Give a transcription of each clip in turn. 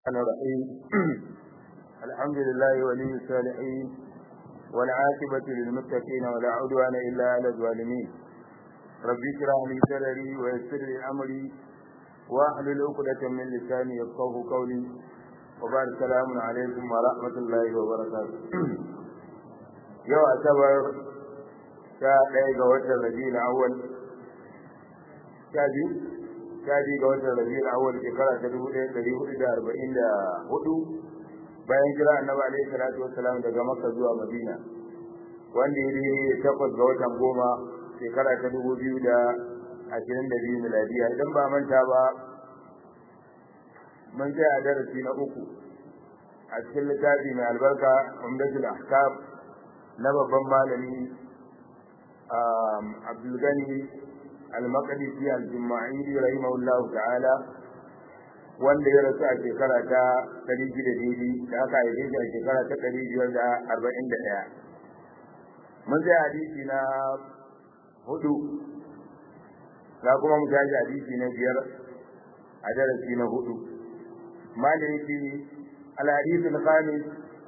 الرحمن الرحيم الحمد لله ولي الصالحين والعاقبة للمتقين ولا عدوان إلا على الظالمين ربي اشرح لي صدري ويسر لي أمري واحلل عقدة من لساني يفقهوا قولي وبعد السلام عليكم ورحمة الله وبركاته يوم أعتبر شاء ga watan Rabiul Awwal sha biyu sha biyu ga watan Rabiul Awwal shekara ta dubu ɗaya ɗari hudu da arba'in da hudu bayan jira annabi alaihi salatu wassalam daga Makka zuwa Madina wanda ya yi takwas ga watan goma shekara ta dubu biyu da ashirin da biyu miladiya idan ba manta ba mun tsaya a darasi na uku a cikin littafi mai albarka umdatul ahkam na babban malami Abdulgani Al-Maqdisi Al-Jumma'ili rahimahullahu ta'ala wanda ya rasu a shekara ta 600 daidai da aka haife shi a shekara ta 541 mun sai hadisi na hudu na kuma mu tashi hadisi na biyar a darasi na hudu maliki al-hadith al-khamis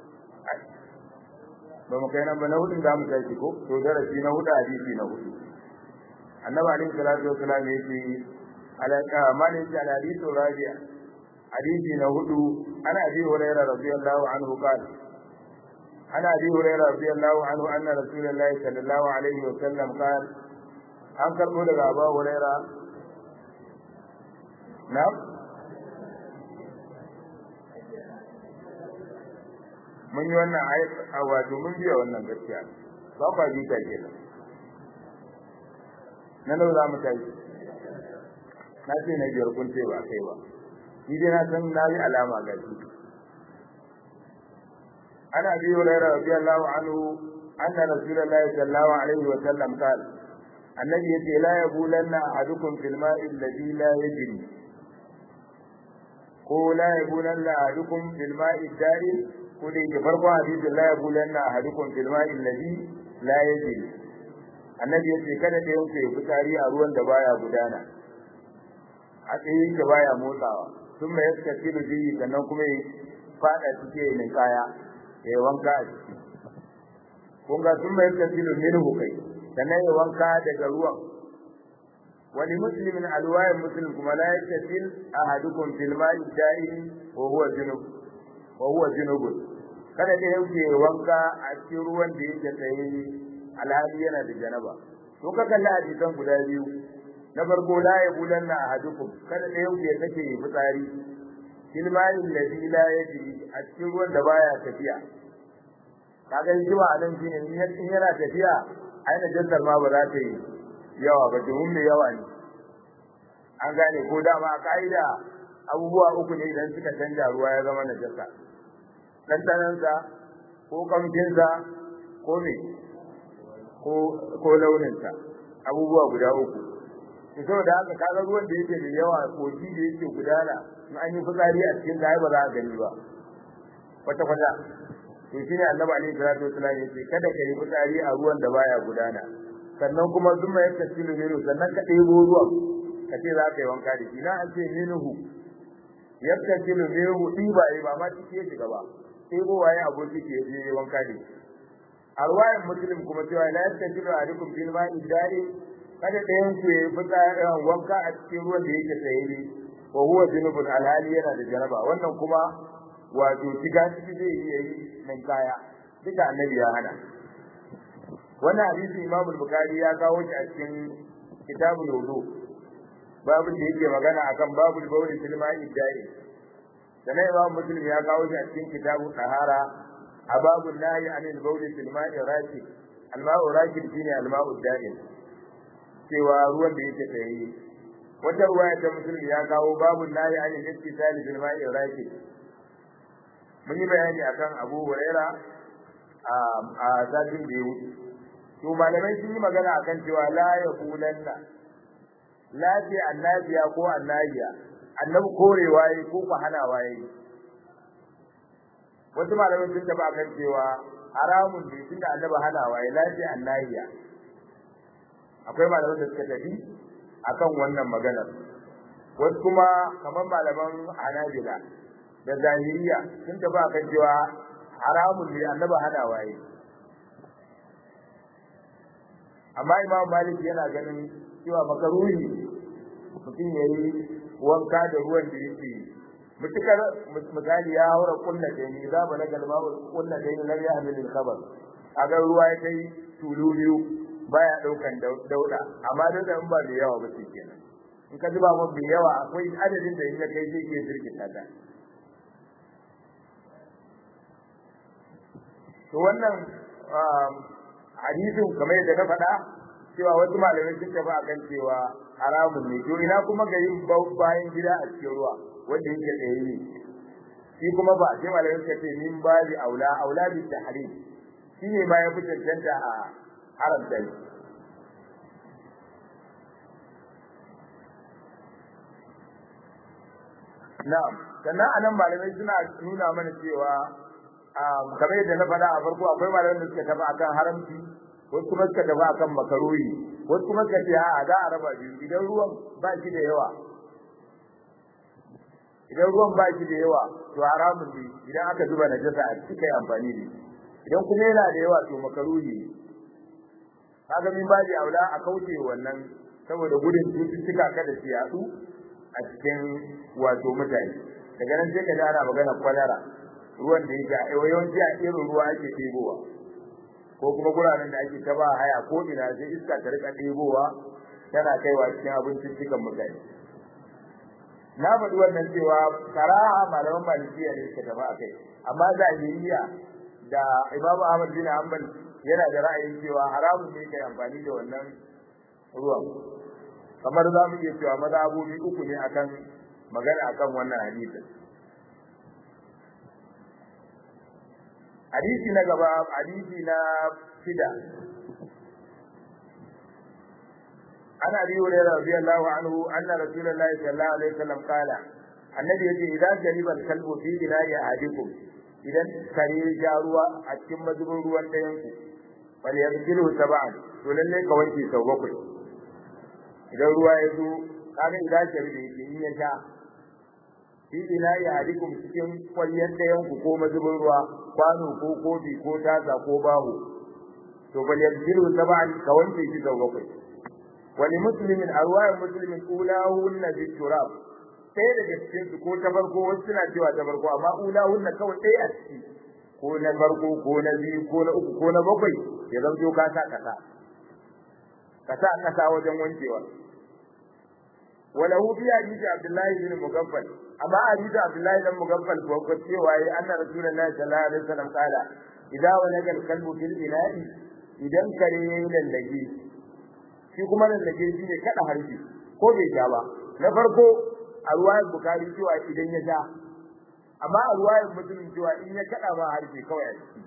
ba mu kai nan ba na hudun da mu tashi ko to darasi na hudu hadisi na hudu annabi alaihi salatu wasalam yace alaka mali ce al hadithu rabi'a hadisi na hudu ana abi hurairah radiyallahu anhu qala ana abi hurairah radiyallahu anhu anna rasulullahi sallallahu alaihi wasallam qala an karbo daga abu hurairah na mun yi wannan ayat wato mun biya wannan gaskiya ba kwa bi ta kenan na nau za mu tashi na ce na biyar kun ce ba kai ba ni dai na san na yi alama ga shi ana bi hurairah radiyallahu anhu anna rasulullahi sallallahu alaihi wa sallam qala annabi yace la yabulanna ahadukum fil ma'i alladhi la yajri ko la yabulanna ahadukum fil ma'i dari ko da yake farko hadisin la yabulanna ahadukum fil ma'i alladhi la yajri annabi yace kada da yanke fitari a ruwan da baya gudana a tsayin da baya motsawa sun mai yadda tilu biyi sannan kuma ya fada cike ne kaya ya wanka a ciki kun ga sun mai yadda tilu minhu kai sannan ya wanka daga ruwan wani muslimin alwayin muslim kuma la yattasil ahadukum fil ma'i da'im wa huwa junub wa huwa junubun kada da yauke wanka a cikin ruwan da yake tsaye alhali yana da janaba to ka kalla hadisan guda biyu na farko la yabulanna ahadukum kada da yauke take fitsari fil ma'i alladhi la yajri a cikin ruwan da baya tafiya kaga hikima a nan shine in yana tafiya aina jassar ma ba za ta yi yawa ba domin mai yawa ne an gane ko dama a ka'ida abubuwa uku ne idan suka canja ruwa ya zama na jassa ɗanɗanansa ko kamfinsa ko me ko launinsa abubuwa guda uku saboda haka kaga ruwan da yake da yawa kogi da yake gudana in an yi fitsari a cikin sa ba za a gani ba kwata kwata to shine annabi alaihi salatu wasallam yace kada ka yi fitsari a ruwan da baya gudana sannan kuma zuma ya tasilu minu sannan ka ɗebo ruwan ka ce za ka yi wanka da shi na an ce minuhu yaktasilu minhu diba ba ma cike ya shiga ba ɗebo waye aboki ke je wanka da shi a ruwayan muslim kuma cewa la yaktasilu ahadukum fil ma'i dari kada ɗayan ku ya fita wanka a cikin ruwan da yake tsaye ne wa huwa junubun alhali yana da jaraba wannan kuma wato shiga ciki zai iya yi nan kaya duka annabi ya hana wannan hadisi Imam Bukhari ya kawo shi a cikin kitabul wudu babu da yake magana akan babul bawli fil ma'i dari sannan Imam Muslim ya kawo shi a cikin kitabul tahara a babul nahi anil bawli fil ma'i raki al-ma'u raki shine al-ma'u da'im cewa ruwan da yake tsaye wata ruwaya ta Muslim ya kawo babul nahi anil ittisali fil ma'i raki mun yi bayani akan Abu Huraira a satin da ya wuce to malamai sun yi magana akan cewa la yaqulanna la fi annabiya ko annabiya annabi korewa yayi ko ku hanawa yayi wasu malamai sun taba kan cewa haramun ne tunda annabi hanawa yayi la fi annabiya akwai malamai da suka tafi akan wannan maganar wasu kuma kamar malaman hanabila da zahiriya sun tafi akan cewa haramun ne annaba hana waye amma imam malik yana ganin cewa makaruhi mutum ya yi wanka da ruwan da yake mutukar misali ya haura kunna da ni za ba na galma kunna da ni lam ya hamil khabar agar ruwa ya kai tulu biyu baya daukan dauda amma dauda in ba da yawa ba shi kenan in ka zuba mun mai yawa akwai adadin da in ya kai zai ke sirkita ta to wannan hadisin kamar yadda na faɗa cewa wasu malamai sun tafi akan cewa haramun ne to ina kuma ga yin bayan gida a cikin ruwa wanda yake tsaye ne shi kuma ba sai malamai suka ce min babi aula aula bi tahrim shi ne ma ya fi cancanta a haramta shi na'am sannan anan malamai suna nuna mana cewa kamar yadda na faɗa a farko akwai malamai da suka tafi akan haramci wasu kuma suka tafi akan makaruhi wasu kuma suka ce a za a raba biyu idan ruwan ba shi da yawa idan ruwan ba shi da yawa to haramun ne idan aka zuba najasa a cikin amfani da idan kuma yana da yawa to makaruhi kaga min ba da aula a kauce wannan saboda gudun cututtuka kada su yatsu a cikin wato mutane daga nan sai ka ana magana kwalara ruwan da yake yawanci a irin ruwa ake ɗebowa ko kuma guraren da ake ta ba haya ko ina sai iska ta rika ɗebowa tana kaiwa cikin abincin cikin mutane na faɗi wannan cewa karaha malaman malikiya ne suka tafi akai amma zahiriya da Imam Ahmad bin Hanbal yana da ra'ayin cewa haramun ne kai amfani da wannan ruwan kamar za mu iya cewa mazhabobi uku ne akan magana akan wannan hadisi hadisi na gaba hadisi na shida ana bi hurairah radiyallahu anhu anna rasulullahi sallallahu alaihi wasallam qala annabi yace idan jariba kalbu fi bina'i ahadikum idan kare ya ruwa a cikin mazubin ruwan ɗayan ku bal yabdilu sab'an to lalle ka wanke sau bakwai idan ruwa ya zo kaga idan jariba yake in ya sha fi bina'i ahadikum cikin kwalyan ɗayan ku ko mazubin ruwa kwano ko kofi ko tasa ko baho to bal yabdilu sab'an ka wanke shi sau bakwai wani muslimin a ruwayar muslimin ulahunna bi turab ɗaya daga cikin su ko ta farko wasu suna cewa ta farko amma ulahunna kawai ɗaya a ciki ko na farko ko na biyu ko na uku ko na bakwai ya zanto ka sa kasa kasa kasa wajen wankewa وله في حديث عبد الله بن مغفل أما حديث عبد الله بن مغفل فوق cewa yi anna rasulullahi sallallahu alaihi wasallam qala idza walaga al-kalbu fil ina'i idan kare yayin lallage shi kuma lallage shi ne kada harfi ko bai ja ba na farko a ruwayar bukari cewa idan ya ja amma a ruwayar muslim cewa in ya kada ma harfi kawai a ciki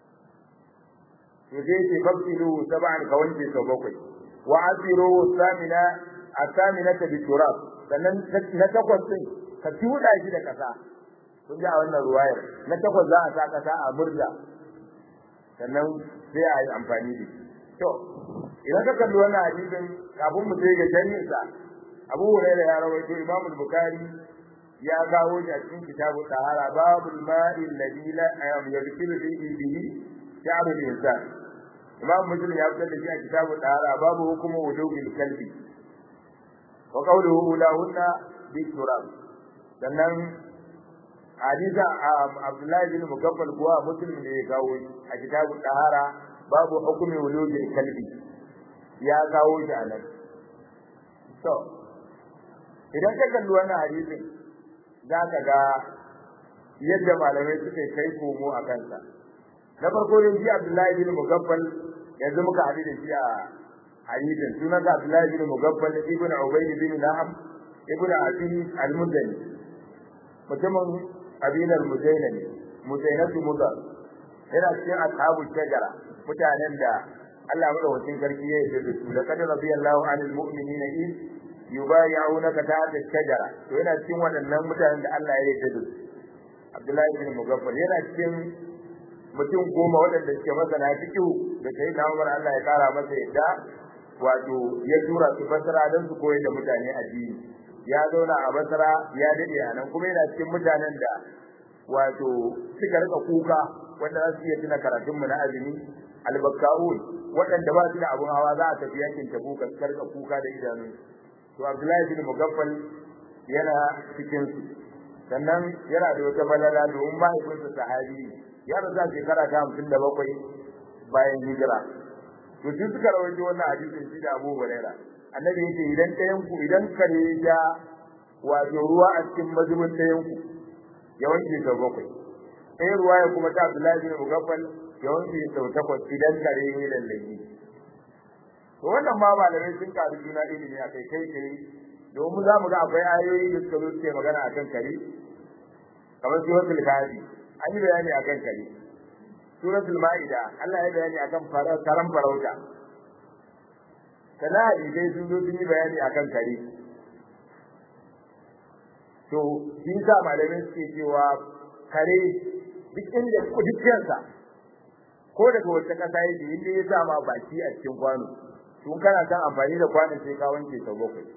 to sai ce fasilu sab'an ka wanke sau bakwai wa asiru samina asaminata bi turab sannan na takwas din ka tuda shi da kasa kun ji a wannan ruwayar na takwas za a sa kasa a murda sannan sai a yi amfani da shi to idan ka kalli wannan hadisin kafin mu je ga jannin sa Abu Hurairah ya rawaito Imam Bukhari ya kawo shi a cikin kitabu Tahara babul ma'i alladhi la yadkhulu fihi bihi sha'ru al-insan Imam Muslim ya fitar da shi a kitabu Tahara babu hukumu wujubil kalbi wa qawluhu lahunna bi turab sannan hadisa Abdullah bin Mugaffal kuwa Muslim ne ya kawo a kitabu Tahara babu hukumi wujubil kalbi ya kawo shi a nan to idan ka kalli wannan hadisin za ka ga yadda malamai suke kai komo a kansa na farko dai shi Abdullahi bin Mugaffal yanzu muka haɗu da shi a hadisin sunan sa Abdullahi bin Mugaffal ibn Ubayd bin Naham ibn Abi al-Mudani mutumin abinar Muzaina ne Muzainatu Mudar yana cikin ashabu shajara mutanen da Allah madaukakin sarki ya yi da su laqad radiyallahu anil mu'minina in yubayyi'unaka tahta ash-shajara to yana cikin waɗannan mutanen da Allah ya yi da su Abdullahi bin Mugaffal yana cikin mutum goma waɗanda suke masana fiqh da sai na Umar Allah ya kara masa yadda wato ya tura su fasara don su koyar da mutane addini ya zauna a basra ya dade a nan kuma yana cikin mutanen da wato suka rika kuka wanda za su iya tuna karatunmu na azumi albakkaun waɗanda ba su da abun hawa za a tafi yakin tabuka su rika kuka da idanu to abdullahi bin mugaffal yana cikin su sannan yana da wata balala domin mahaifinsa sahabi ya rasu shekara ta hamsin da bakwai bayan hijira to shi suka rawaito wannan hadisin shi da Abu Hurairah annabi yake idan ɗayan ku idan kare ya wato ruwa a cikin mazubin ɗayan ku ya wanke sau bakwai ɗaya ruwa ya kuma ta Abdullahi bin Mugaffal ya wanke sau takwas idan kare ya yi lallaki to wannan ma malamai sun karu juna ilimi a kai kai kai domin za mu ga akwai ayoyi da suka zo suke magana akan kare kamar suratul kafi an yi bayani akan kare suratul maida Allah ya bayani akan karan farauta kana hadisai sun zo sun yi bayani akan kare to shi sa malamin suke cewa kare duk inda dukkansa ko daga wata kasa yake inda ya sa ma baki a cikin kwano tun kana kan amfani da kwanon sai ka wanke sau bakwai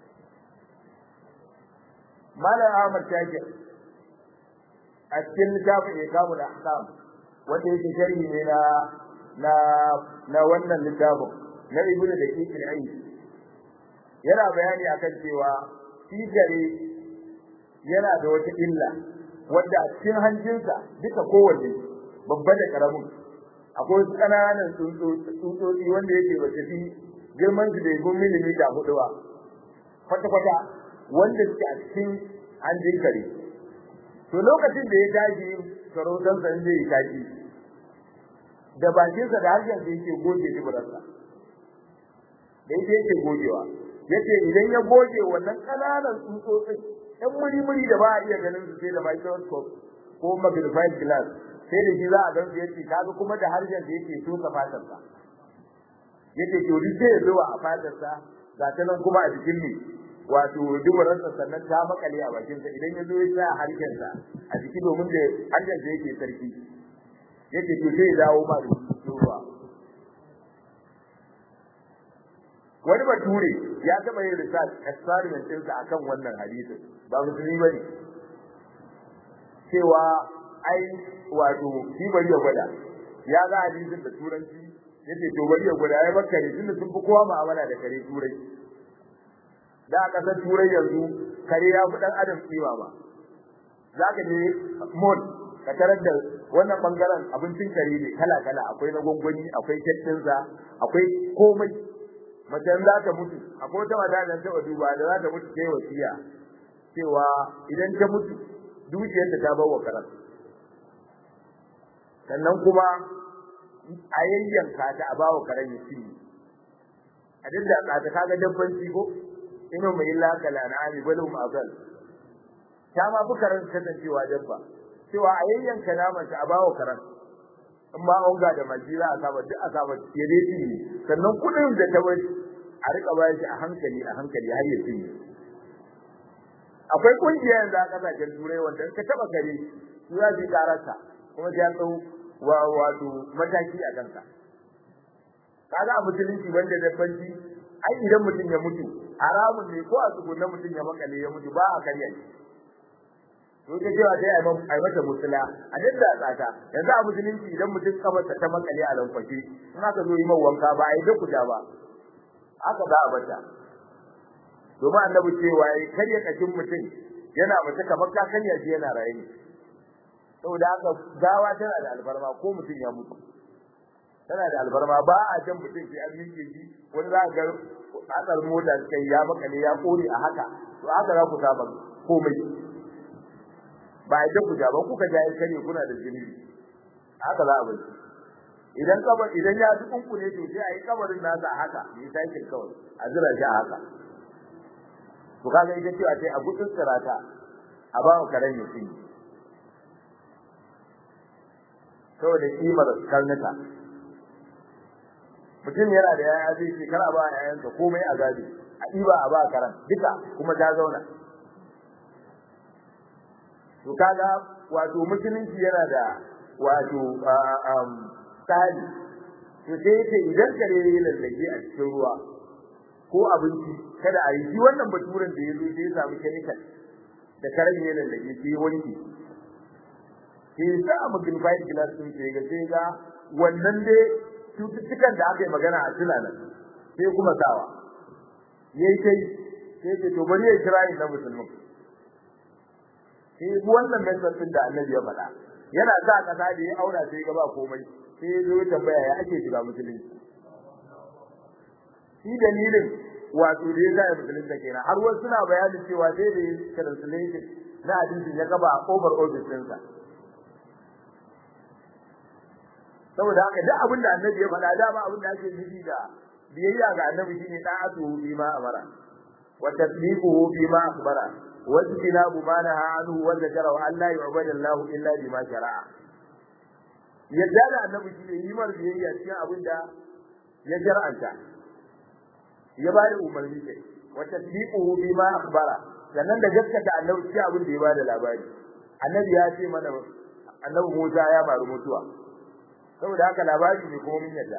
malam Ahmad Shakir a cikin littafin Ikamul Ahkam wanda yake sharhi ne na na na wannan littafin na Ibn Daqiq al-Ayn yana bayani akan cewa shi gare yana da wata illa wanda a cikin hanjinsa duka kowanne babba da karamin akwai wasu ƙananan tsutsotsi wanda yake ba fi girman su da ya gun milimita hudu ba kwata-kwata wanda suke a cikin hanjin kare to lokacin da ya tashi sarautar sa zai yi tashi da bakinsa da harshen sa yake goge dubararsa da yake yake gogewa yace idan ya goge wannan kananan tsutsotsin ɗan muri-muri da ba a iya ganin su sai da microscope ko magnified glass sai da shi za a gan su yace kaga kuma da harshen sa yake soka fatarsa yace to duk sai ya zuwa a fatarsa ga ta nan kuma a jikin ne wato dubararsa sannan ta makale a bakinsa idan ya zo ya sa harshensa a jiki domin da harshensa yake sarki yake to sai ya dawo ma da ruwa wani bature ya taɓa yin research experiment ɗinsa akan wannan hadisin ba musulmi bane cewa ai wato shi bari ya gwada ya ga hadisin da turanci yace to bari ya gwada ai bakare tunda sun fi kowa mu'amala da kare turai da a ƙasar turai yanzu kare ya fi ɗan adam kima ba za ka je mall ka tarar da wannan bangaren abincin kare ne kala kala akwai na gwangwani akwai kyattinsa akwai komai mace za ta mutu akwai wata mata da ta duba da za ta mutu sai wasiya cewa idan ta mutu dukiyarta ta bawa karan sannan kuma a yayyanka ta a bawa karan ya ci a dinda ka ta kaga dabbanci ko ino mai illa kala na ami balum azal ta ma fi karan kasancewa dabba cewa a yayyanka naman ta a bawa karan in ma onga da majira a saba duk a saba ya dai ci sannan kudin da ta bari a rika bayar shi a hankali a hankali har ya ci akwai kungiya yanzu a kasashen turai wanda ka taba kare su za su yi kararsa kuma sai an tsau wa wato mataki a kanka kaga a musulunci wanda dabbanci ai idan mutum ya mutu haramun ne ko a tsugunan mutum ya makale ya mutu ba a karya shi to ta cewa dai ai mata musula a dadda tsaka yanzu a musulunci idan mutum kafarsa ta makale a lankwashe in aka zo yi wanka ba ai da kuda ba haka za a bata domin annabi cewa yayi karya kashin mutum yana mace kamar ka karya shi yana raye saboda haka gawa tana da albarma ko mutum ya mutu tana da albarma ba a jan mutum sai an miƙe shi wani za ga tsatsar mota suka ya makale ya kore a haka to haka za ku saba komai ba a ku ja ba kuka ja kare kuna da jini haka za a bar idan kabar idan ya ji kunkune to sai a yi kabarin nasa a haka yi sai kawai a jira shi a haka to kaga ita cewa sai a gudun sirata a ba mu karen ya cinye saboda kimar karnuka mutum yana da yaya zai ce kar a ba yayansa komai a gadi a ɗiba a ba karan duka kuma ta zauna to kaga wato musulunci yana da wato tsari to sai yace idan kare ya lallage a cikin ruwa ko abinci kada a yi shi wannan baturen da ya zo sai ya samu chemical da karan ne da ke sai wanki sai ya sa magnified glass din sai ga sai ga wannan dai cututtukan da aka yi magana a tunanin sai kuma sawa yayi kai sai ce to bari ya kira ni na musulmin sai wannan message din da Annabi ya faɗa yana sa kasa da ya aura sai ga ba komai sai ya zo tambaya ya ake shiga musulunci shi dalilin wato da ya ga musulunci kenan har wasu suna bayanin cewa sai da translation na hadisin ya gaba a over office ɗinsa saboda haka duk abin da Annabi ya faɗa dama abin da ake nufi da biyayya ga Annabi shine da'atu bima amara wa tasdiquhu bima akhbara wa tinabu ma naha anhu wa zakara wa alla yu'badu Allah illa bima shara'a yadda da Annabi shine yi mar biyayya cikin abin da ya jar'anta ya ba da umarni kai wa tasdiquhu bima akhbara sannan da gaskata Annabi cikin abin da ya ba da labari Annabi ya ce mana Annabi Musa ya faru mutuwa saboda haka labari ne kuma mun yadda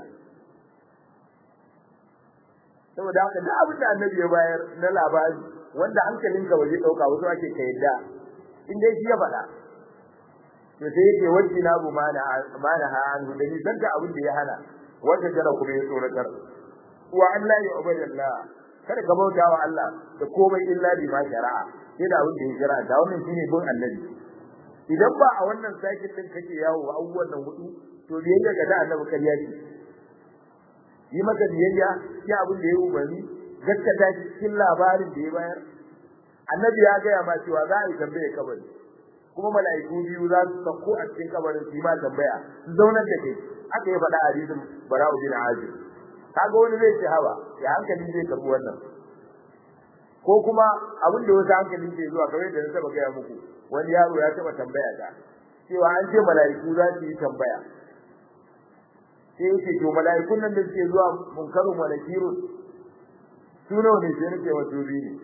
saboda haka duk abin da annabi ya bayar na labari wanda hankalinka ba zai dauka wasu ake ka yadda in dai shi ya faɗa to sai yake wacce na bu mana mana ha an da ni zanta abin da ya hana wanda jara kuma ya tsoratar wa Allah ya ubadallah kada ka bauta wa Allah da komai illa bi ma shari'a sai da abin da ya shari'a da wannan shine bin annabi idan ba a wannan sakin din kake yawo abubuwan nan hudu to biyayya ga da annabi kariya ce yi maka biyayya ya abin da ya umarni gaskata shi cikin labarin da ya bayar annabi ya gaya ma cewa za a yi tambaye kabari kuma mala'iku biyu za su sauko a cikin kabarin su yi ma tambaya su zaunar da kai aka yi faɗa a hadisin bara'u bin azib kaga wani zai ce hawa ya hankali zai karɓi wannan ko kuma abin da wasu hankalin ke zuwa kamar da na taɓa gaya muku wani yaro ya taɓa tambaya ta cewa an ce mala'iku za su yi tambaya sai yake to mala'ikun nan da suke zuwa munkarun wa nakirun su nawa ne sai nake wato biyu ne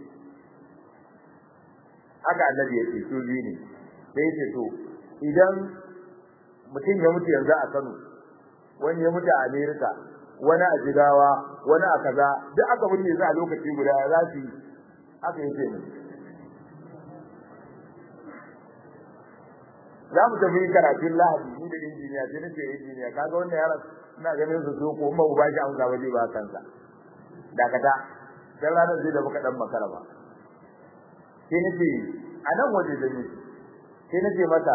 haka annabi yake su biyu ne sai yake to idan mutum ya mutu yanzu a Kano wani ya mutu a America wani a Jigawa wani a kaza duk aka binne su a lokaci guda za su yi haka yake ne za mu tafi karatun lahadi ni da injiniya sai nace injiniya kaga wannan yaron ina ganin su so ko ba ba shi amsa ba zai ba kansa dakata dan ranar zai da muka dan makara ba sai nace a nan waje da ni sai nace mata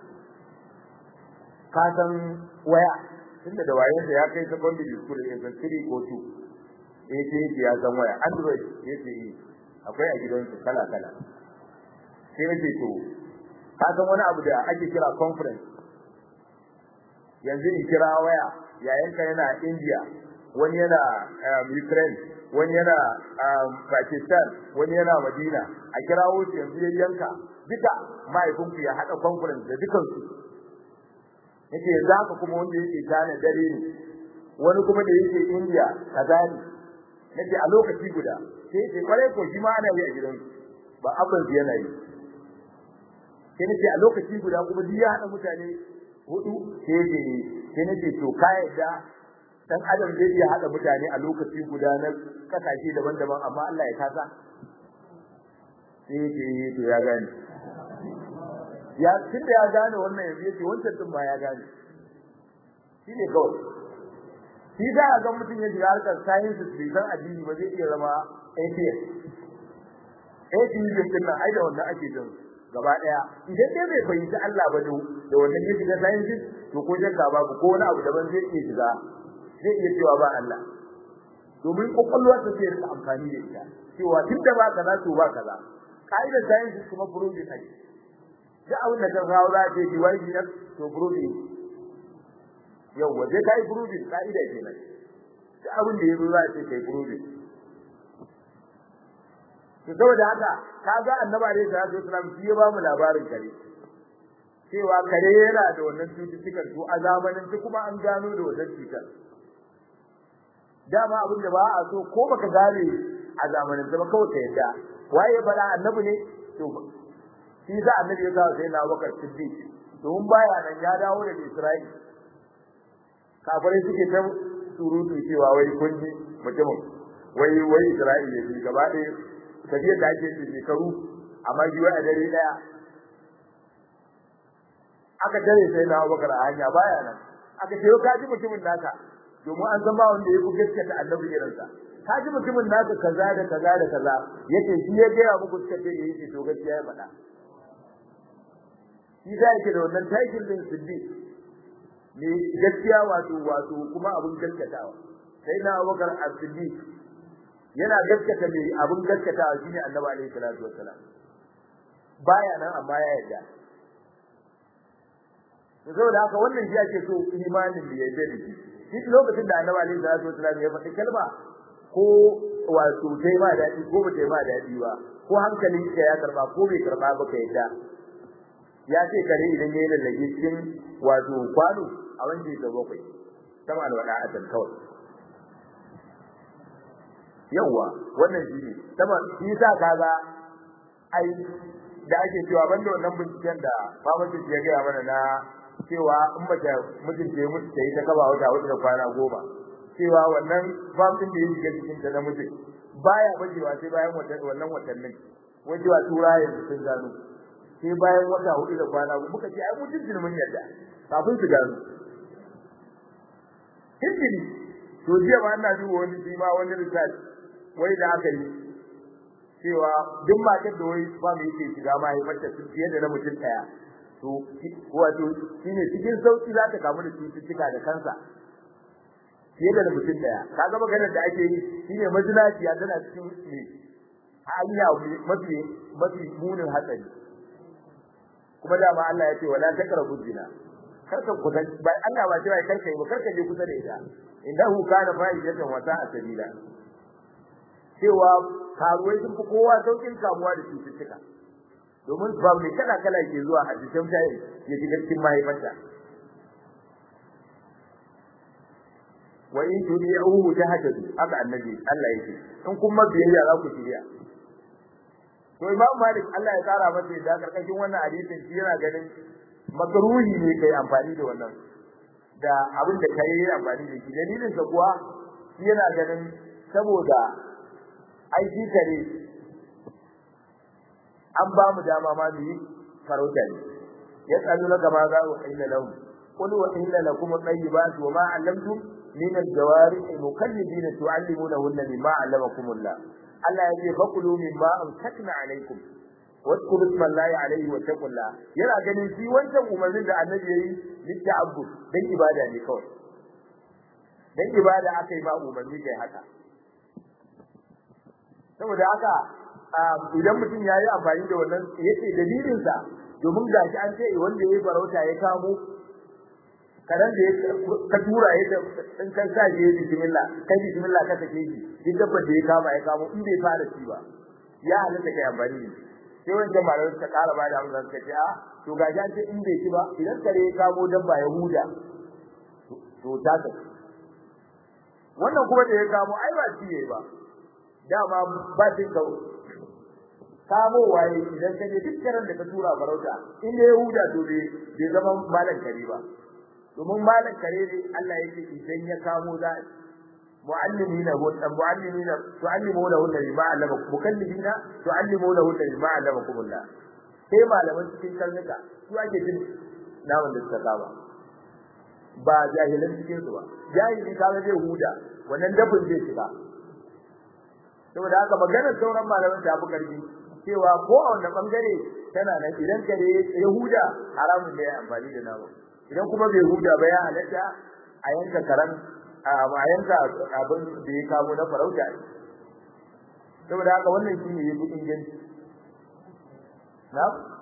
ka san waya tunda da wayen da ya kai secondary school ne san 3 ko 2 eh sai ya san waya android yace akwai a gidansu kala kala sai nace to ka san wani abu da ake kira conference yanzu in kira waya yayanka yana India wani yana Ukraine wani yana Pakistan wani yana Madina a kirawo su yanzu yayyanka duka mahaifinku ya haɗa conference da dukansu yake yanzu haka kuma wanda yake gane dare ne wani kuma da yake India kaza ne nake a lokaci guda sai yake kwarai ko shi ma ana yi a gidansu ba abin yana yi sai nace a lokaci guda kuma duk ya hada mutane hudu sai yake sai nace to ka yadda dan adam zai iya hada mutane a lokaci guda na kasashe daban-daban amma Allah ya kasa sai yake to ya gane ya tunda ya gane wannan yanzu yace wancan din ba ya gane shi ne kawai shi da ga mutum ya shiga harkar science bai san addini ba zai iya zama atheist atheism din nan ai da wannan ake jin gaba daya idan dai bai fahimci Allah ba da wannan yake da science to ko shakka babu ko wani abu daban zai iya shiga zai iya cewa ba Allah domin kokolwar ta sai rika amfani da ita cewa tunda ba kaza to ba kaza kaidar science kuma furuji ne duk abin da kan rawo za ta yi wai ne to furuji yau waje kai furuji kaida kenan duk abin da yazo za ta kai furuji to saboda haka kaga annabi alaihi salatu wasallam shi ya ba mu labarin kare cewa kare yana da wannan cututtukan to a zamanin shi kuma an gano da wannan cutar dama abin da ba a so ko baka gane a zamanin ba kawai ka yadda waye fara annabi ne to shi za annabi ya kawo sai na Abubakar Siddiq to mun baya nan ya dawo da Isra'il kafirai suke ta surutu cewa wai kun ji mutumin wai wai Isra'ila ne gaba ɗaya tafiyar da ake yi shekaru amma shi wai a dare ɗaya aka tare sai na Abubakar a hanya baya nan aka ce ka ji mutumin naka domin an san ba wanda ya ku gaskata annabi irinsa ka ji mutumin naka kaza da kaza da kaza yace shi ya gaya muku suka ce yake to gaskiya ya faɗa shi da yake da wannan title din siddiq ne gaskiya wato wato kuma abun gaskatawa sai na Abubakar as-Siddiq yana gaskata mai abun gaskatawa shine Annabi alaihi salatu wassalam baya nan amma ya yarda saboda haka wannan shi ake so imanin da ya yarda da shi duk lokacin da Annabi alaihi salatu wassalam ya faɗi kalma ko wato tai ma daɗi ko ba tai ma daɗi ba ko hankalin ka ya karba ko bai karba ba ka yadda ya ce kare idan ya yi lallage cikin wato kwano a wanda ya bakwai sama alwala a can kawai yawa wannan shi ne sama shi sa kaga ai da ake cewa banda wannan binciken da famacin ya gaya mana na cewa in mace mijinta ya mutu ta yi ta kaba wata wata da kwana goma cewa wannan famtin da ya shiga cikin ta na mutum baya bajewa sai bayan wannan watannin wajewa tura yanzu sun gano sai bayan wata hudu da kwana muka ce ai mutum mun yadda kafin su gano Hindini, to jiya ma ina duba wani shi ma wani research wai da aka yi cewa duk matar da wai ba mu yake shiga mahaifarta sun fiye da na mutum ɗaya to wato shine cikin sauki za ta kamu da cututtuka da kansa fiye da mutum ɗaya kaga maganar da ake yi shine mazinaciya tana cikin ne hanya mafi mafi munin hatsari kuma dama Allah ya ce wala takrabu zina karka kusa ba Allah ba ce karka yi ba karka je kusa da ita indahu kana fa'idatan wa sa'a sabila cewa karuwai sun fi kowa saukin kamuwa da cututtuka domin ba mai kala kala ke zuwa a cikin tayi ya shiga cikin mahaifarta wa in tudi'uhu tahtadu haka annabi Allah yake in kuma biyayya za ku shirya to Imam Malik Allah ya kara masa da karkashin wannan hadisin shi yana ganin makruhi ne kai amfani da wannan da abin da kai amfani da shi dalilin sa kuwa shi yana ganin saboda aiki kare an ba mu dama ma mu yi farauta ne ya tsalu na gaba za ku illa lahu qul wa illa lakum at-tayyibat wa ma 'allamtum min al-jawari mukallibina tu'allimunahunna mimma 'allamakumullah Allah ya ce fakulu mimma amsakna alaikum wadkuru ismallahi alaihi wa taqullah yana ganin shi wancan umarnin da annabi yayi litta'abbud dan ibada ne kawai dan ibada aka yi ba umarni kai haka saboda haka idan mutum ya yi amfani da wannan yace dalilin sa domin gashi an ce wanda yayi farauta ya kamo karan da ka tura ya da in kan sa je bismillah kai bismillah ka take shi duk dabbar da ya kama ya kamo in bai fara ci ba ya halatta kai amfani da sai wancan malamai suka ƙara ba da amsa suka ce a to gashi an ce in bai ci ba idan kare ya kamo dabba ya huda to ta ta wannan kuma da ya kamo ai ba ci yayi ba dama ba cin ka kamo waye idan ka je duk karen da ka tura farauta in ya huda to bai zama malan kare ba domin malan kare ne Allah yake idan ya kamo za muallimina wa muallimina tuallimuna hunna bima allamakum mukallibina tuallimuna hunna bima allamakum Allah sai malaman cikin karnuka su ake jin naman da suka saba ba jahilan cikin su ba jahili kaga zai huda wannan dafin zai shiga saboda haka maganar sauran malaman ta fi karfi cewa ko a wannan bangare tana nan idan kare ya huda haramun ne ya amfani da nama idan kuma bai huda ba ya halatta a yanka karan a yanka abin da ya kamo na farauta saboda haka wannan shi ne yafi inganci na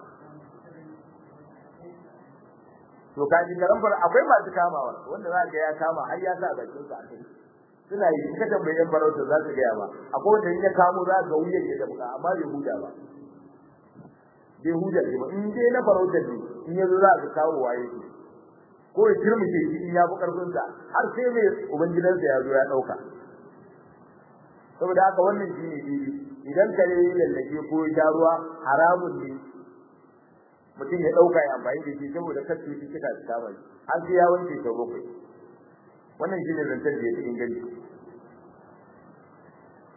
to kaji karan fara akwai masu kamawa wanda za ga ya kama har ya sa bakin sa a kai suna yi ka tambaye yan farauta za su gaya ba akwai wanda in ya kamo za ga wuyan ya da buka amma bai huda ba bai huda ba in dai na farauta ne in ya zo za ka kawo waye shi ko ya turmushe shi in ya fi karfin sa har sai mai ubangidansa ya zo ya dauka saboda haka wannan shi ne bibi idan kare ya lallake ko ya sha ruwa haramun ne mutum ya dauka ya amfani da shi saboda kar su ci kika su kama shi har sai ya wanke sau bakwai wannan shi ne zantar da ya fi inganci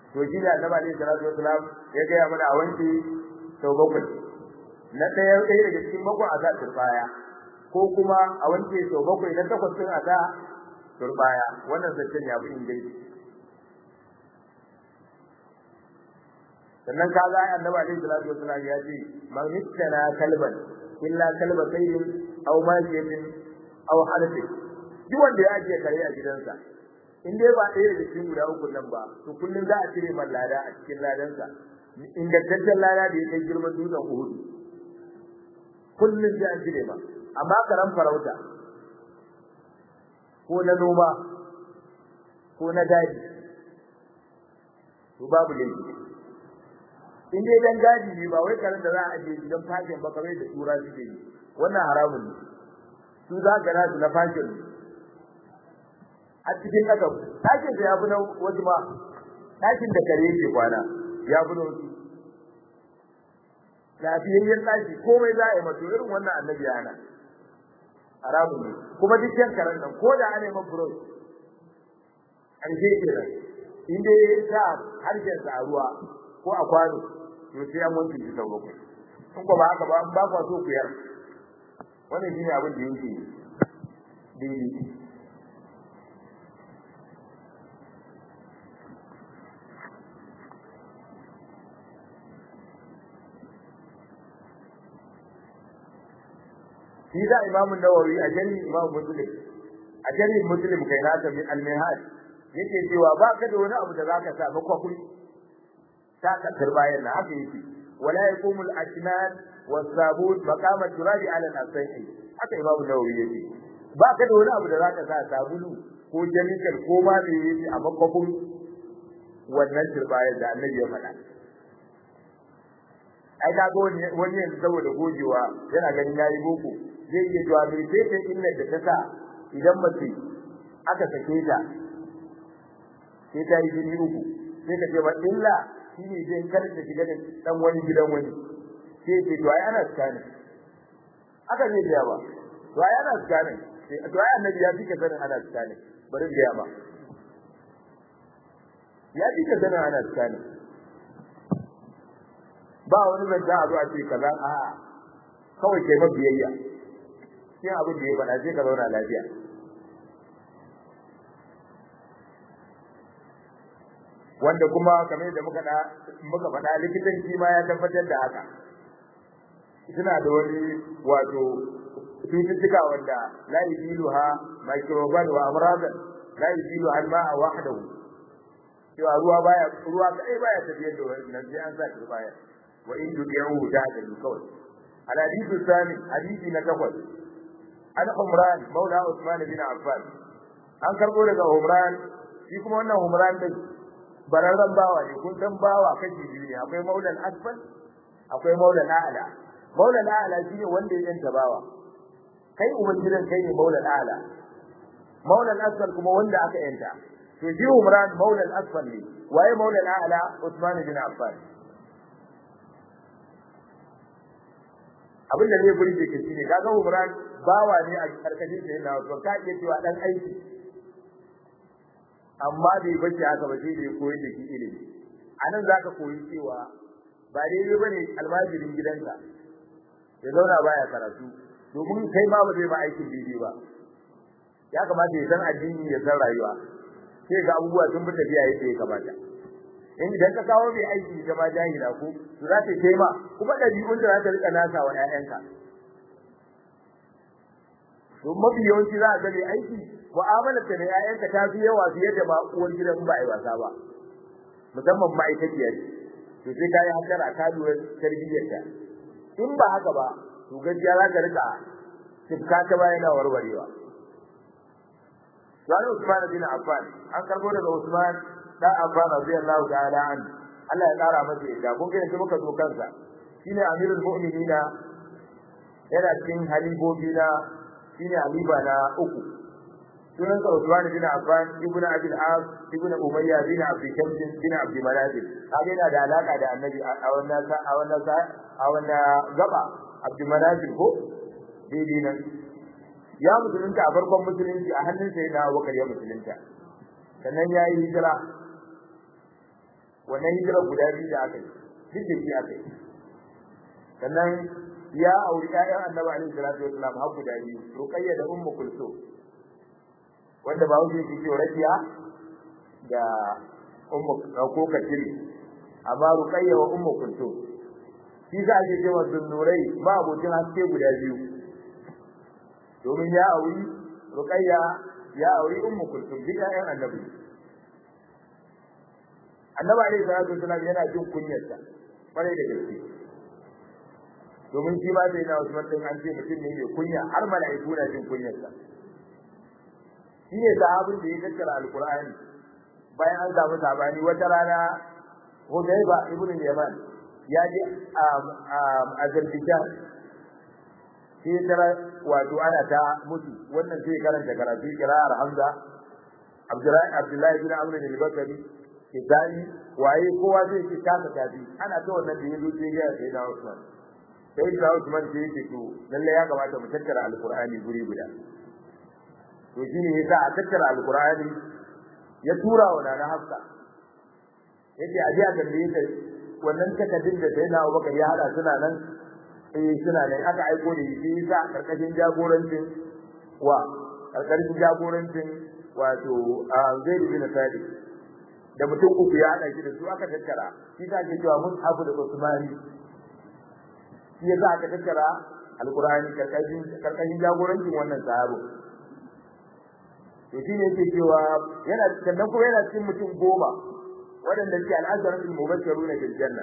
to shi da annabi alaihi salatu wasalam ya ga mana a wanke sau bakwai na ɗaya ɗaya daga cikin bakwai a sa turbaya ko kuma a wanke sau bakwai na takwas din a sa turbaya wannan zancen ya fi inganci sannan ka ga annabi alaihi salatu wasalam ya ce man hittana kalban illa kalba sayyid aw majiyatin aw harfin duk wanda ya ajiye kare a gidansa in dai ba ɗaya daga cikin guda uku nan ba to kullum za a cire man lada a cikin ladansa ingantaccen lada da ya kai girman dutsen Uhud kullum sai an cire ma amma karan farauta ko na noma ko na daji to babu laifi in dai dan gadi ne ba wai karen da za a ajiye gidan fashin ba kamar da tura suke yi wannan haramun ne su za ka nasu na fashin a cikin ɗakan ɗakin da ya fi na wasu ma ɗakin da kare yake kwana ya fi na wasu lafiyayyen ɗaki komai za a yi mato irin wannan annabi ya hana haramun ne kuma duk yan karen nan ko da ana yi mafuros ƙarshe ke nan in dai ya sa harshensa a ruwa ko a kwano to sai an wanke shi sau bakwai in ko ba haka ba ba kwa so ku yar wannan shine abin da yake daidai shi da imamu nawawi a jari imamu muslim a jari muslim kai nasa min al-mihaj yake cewa ba ka da wani abu da zaka sa makwakuri ta kasar bayan na haka yake wala yaqumu al-asnan was-sabun maqam al-turab ala al-asai haka imamu nawawi yake ba ka da wani abu da zaka sa sabulu ko jami'ar ko ma da yake a makwakun wannan turbayar da annabi ya faɗa ai ka ga wani wani yanzu saboda gojewa yana ganin yayi boko zai iya cewa bai sai ta illar da ta sa idan mace aka sake ta sai ta yi jini uku sai ka ce ba illa shine zai kar ta shiga da dan wani gidan wani sai ce to ai ana tsani aka ne biya ba to ai ana tsani to ai annabi ya fika sanin ana tsani bari biya ba ya fika sanin ana tsani ba wani zanta a zo a ce kaza a kawai kai mabiyayya sai abin da ya faɗa sai ka zauna lafiya wanda kuma kamar da muka da muka faɗa likitanci ma ya tabbatar da haka suna da wani wato cututtuka wanda la yuziluha microban wa amradan la yuzilu al ma'a wahdahu cewa ruwa baya ruwa kai baya tafiyar da wannan sai an sa shi baya wa in tudi'u ta'dalu kawai al hadithu thani hadithi na takwas an umran maula usman bin affan an karbo daga umran shi kuma wannan umran din bararran bawa ne kun san bawa kashi biyu ne akwai maulan asfal akwai maulan a'la maulan a'la shine wanda ya yanta bawa kai ubangidan kai ne maulan a'la maulan asfal kuma wanda aka yanta to shi umran maulan asfal ne waye maulan a'la usman bin affan abin da zai burge ka shine kaga umran bawa ne a karkashin sa yana to ka iya cewa dan aiki amma bai bace haka ba sai dai koyi da shi ilimi anan zaka koyi cewa ba daidai bane almajirin gidanka ya zauna baya karatu domin kai ma ba zai ba aikin daidai ba ya kamata ya san addini ya san rayuwa sai ga abubuwa sun bi tafiya yadda ya kamata in idan ka kawo mai aiki ta ma jahila ko to za ta kai ma kuma dabi'un da za ta rika nasa wa ƴaƴanka to mafi yawanci za a ga mai aiki mu'amalar ta da ƴaƴanka ta fi yawa fiye da ma uwar gidan ba a yi wasa ba musamman ma'aikaciyar to sai ka yi hankara ka lura tarbiyyarta in ba haka ba to gaskiya za ka rika tifka ta bayan na warwarewa Wani Usman bin Affan an karbo daga Usman dan Affan radiyallahu ta'ala an Allah ya kara masa yadda kun ga yanzu muka zo kansa shine amirul mu'minina yana cikin halibobi na shine haliba na uku sunan sa Usman bin Affan ibn Abi al-As ibn Umayya bin Abi Shams bin Abi Manazil kaga yana da alaka da Annabi a wannan a wannan a wannan gaba Abi Manazil ko daidai nan ya musulunta a farkon musulunci a hannun sai na Abubakar ya musulunta sannan ya yi hijira wannan hijira guda biyu da aka yi duk da shi aka yi sannan ya auri ƴaƴan annabi alaihi salatu wasallam har guda biyu ruqayya da ummu kulsum wanda ba wuce shi ke rakiya da ummu ko katiri amma ruqayya wa ummu kulsum shi za a ce cewa zunnurai ba abokin haske guda biyu domin ya auri ruqayya ya auri ummu kulsum duk ƴaƴan annabi annabi alaihi salatu wasallam yana jin kunyarsa kwarai da gaske domin shi ba sai na Usman din an ce mutum ne mai kunya har mala'iku na jin kunyarsa shi ne sahabin da ya tattara alqur'ani bayan an samu sabani wata rana Hudayba ibn Yaman ya je a Azerbaijan sai tara wato ana ta mutu wannan sai karanta karatu kira'ar Hamza Abdullahi Abdullahi bin Amr bin Bakari Kidani waye kowa zai ci kasa tafi ana ta wannan da yazo sai ya sai da Usman sai da Usman sai yake to lalle ya kamata mu tattara alqur'ani guri guda to shine yasa a tattara alqur'ani ya tura wa nana Hafsa yace aje a tambaye ta wannan takaddin da sai na Abubakar ya hada suna nan eh suna nan aka aiko da shi yasa karkashin jagorancin wa karkashin jagorancin wato Zaid bin Sadiq da mutum uku ya haɗa shi da su aka tattara shi ta ke cewa mun abu da Usmani shi ya sa aka tattara alkur'ani karkashin karkashin jagorancin wannan sahabo to shi ne yake cewa yana sannan kuma yana cikin mutum goma waɗanda ke al'azaratul mubashshiruna bil janna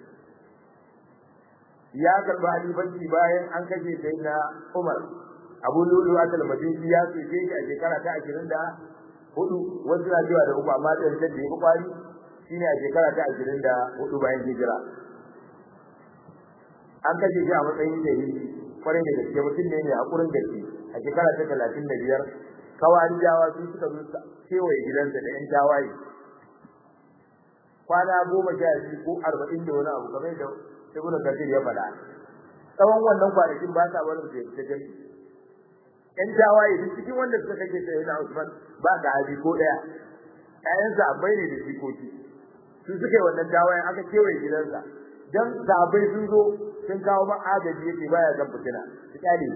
ya karba halifanci bayan an kashe sayyidina Umar Abu Lulu atal Madini ya tsaye shi a shekara ta 20 da hudu wasu na cewa da uku amma da da ya kwari shine a shekara ta 24 bayan hijira an kace shi a matsayin da yi kwarai da gaske mutum ne mai hakurin gaske a shekara ta 35 kawari jawa su suka zo kewaye gidansa da yan tawaye kwana goma sha biyu ko arba'in da wani abu kamar da ibnu kathir ya faɗa tsawon wannan kwanakin ba sa barin su ya fita jami'i yan tawaye duk cikin wanda suka kake sai na Usman ba da haji ko daya ƴaƴan sahabbai ne da jikoki su suke wannan tawayen aka kewaye gidansa dan sahabbai sun zo sun kawo ma agaji yake baya zan fitina su kyale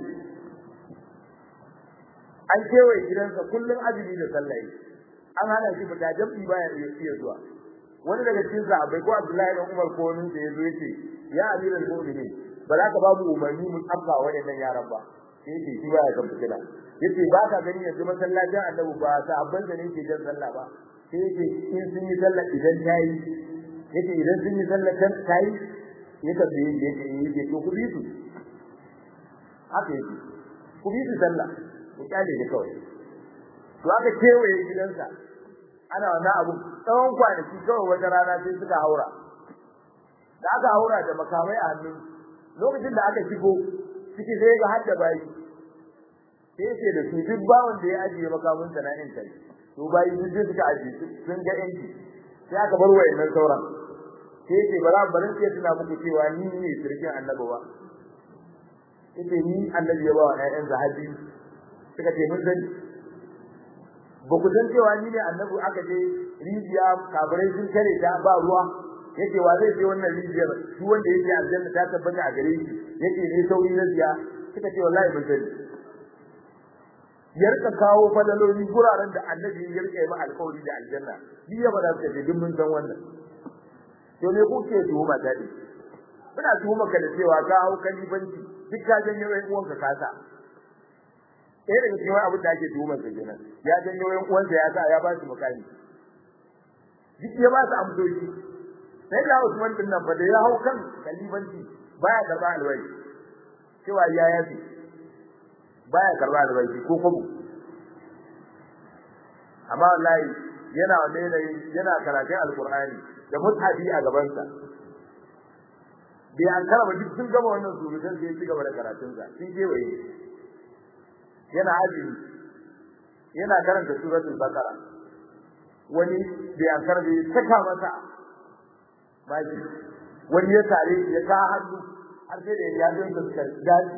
an kewaye gidansa kullum azumi da sallah an hana shi fita jam'i baya iya zuwa wani daga cikin sahabbai ko Abdullahi dan Umar ko wani da yazo yace ya amiral mu'minin ba za ka ba mu umarni mu tsafta waɗannan yaran ba sai yake shi baya kan fitila yace ba ka gani yanzu masallacin annabi ba sahabban da ne ke jan sallah ba sai yake in sun yi sallah idan tayi yake idan sun yi sallah kan tayi ya tabbe yake yake to ku bi su haka yake ku bi su sallah ku kyale da kawai to aka kewaye gidansa ana wannan abu tsawon kwanaki kawai wata rana sai suka haura da aka haura da makamai a hannun lokacin da aka shigo ciki sai ga hadda bayi sai ce da su duk bawon da ya ajiye makamin sa na yanka to bayi duk da suka ajiye sun ga yanki sai aka bar wayannan sauran sai ce bara barin sai tuna muku cewa ni ne sirkin annabi ba yace ni annabi ya ba wa ƴaƴan zahabi suka ce mun sani ba ku san cewa ni ne annabi aka je rijiya kafirai sun kare ta ba ruwa yake wa zai je wannan rijiyar shi wanda yake aljanna ta tabbata a gare shi yake ne sauri na ziya suka ce wallahi mun sani yarka kawo fadaloli guraren da annabi ya rike ma alƙawari da aljanna shi ya bada suka ce duk mun san wannan to me kuke tuhuma ta ne ina tuhuma ka da cewa ka hau kalibanci duk ka janyo ɗan uwanka kasa ɗaya daga cikin abin da ake tuhumar sa kenan ya janyo ɗan uwansa ya sa ya ba su mukami duk ya ba su amsoshi sai da Usman din nan fa da ya hau kan kalibanci baya karba alwai cewa ya yafi baya karba alwai ko kuma amma wallahi yana wanda yana karatun alqur'ani da mushafi a gaban sa bai an karaba duk sun gama wannan surutan sai ya ci gaba da karatun sa sun kewaye yana azumi yana karanta suratul baqara wani bai an karbe saka masa baki wani ya tare ya ka hannu har sai da ya zo da suka gaji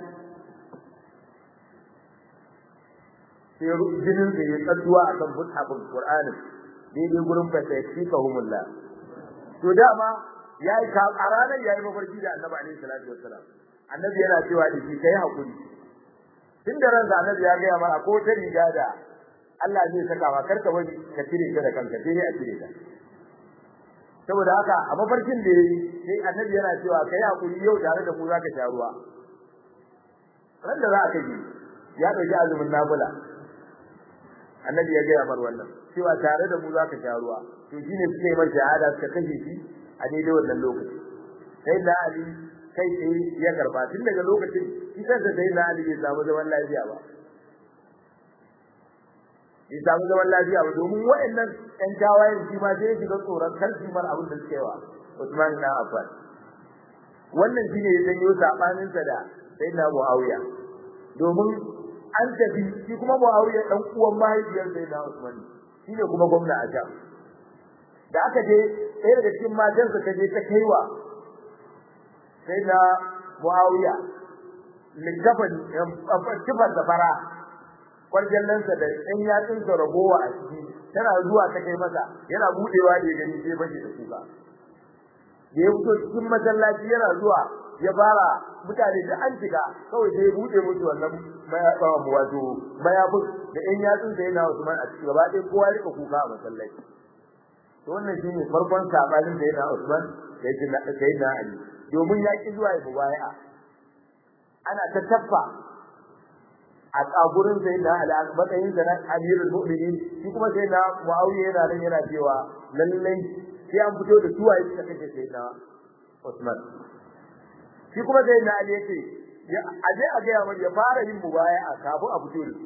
sai jinin da ya tsadduwa akan mushafin Qur'ani daidai gurin fa sai fika humulla to dama yayi ka a ranar yayi mafarki da Annabi alaihi salatu wassalam Annabi yana cewa da shi kai hakuri tun da ran Annabi ya ga mana ko ta riga da Allah zai saka ma karka bari ka cire ta da kanka sai a cire ta saboda haka a mafarkin da yayi sai Annabi yana cewa kai hakuri yau tare da mu zaka sha ruwa ran da za ka ji ya dauki azumin nafila Annabi ya ga mar wannan cewa tare da mu zaka sha ruwa to shine suka yi masa shahada suka kashe shi a daidai wannan lokaci sai da Ali kai sai ya karba tun daga lokacin shi kansa sai da Ali bai samu zaman lafiya ba bai samu zaman lafiya ba domin waɗannan ƴan tawayen shi ma sai ya shiga tsoron kar su mar abin da suke wa Usman na Affan wannan shine ya janyo sabanin sa da sayyidina Muawiya domin an tafi shi kuma Muawiya dan uwan mahaifiyar sayyidina Usman shine kuma gwamna a Sham da aka je ɗaya daga cikin matansa ta je ta kaiwa sayyidina Muawiya likafan kifar da fara kwarjallansa da ɗan yatsunsa ragowa a ciki tana zuwa ta kai masa yana budewa da gani sai bashi da kuka da ya fito cikin masallaci yana zuwa ya fara mutane da an shiga kawai sai ya bude musu wannan wato mayafin da ɗan yatsunsa yana Usman a ciki gaba ɗaya kowa ya rika kuka a masallaci to wannan shine farkon sabanin da yana Usman da yake na sayyidina Ali domin ya ki zuwa ya mubaya'a ana ta taffa a tsagurin sai da ala matsayin da na amirul mu'minin shi kuma sai na muawiya yana nan yana cewa lallai sai an fito da suwa yake da kake sai na Usman shi kuma sai na ali yace a je a ga ya fara yin mubaya'a kafin a fito da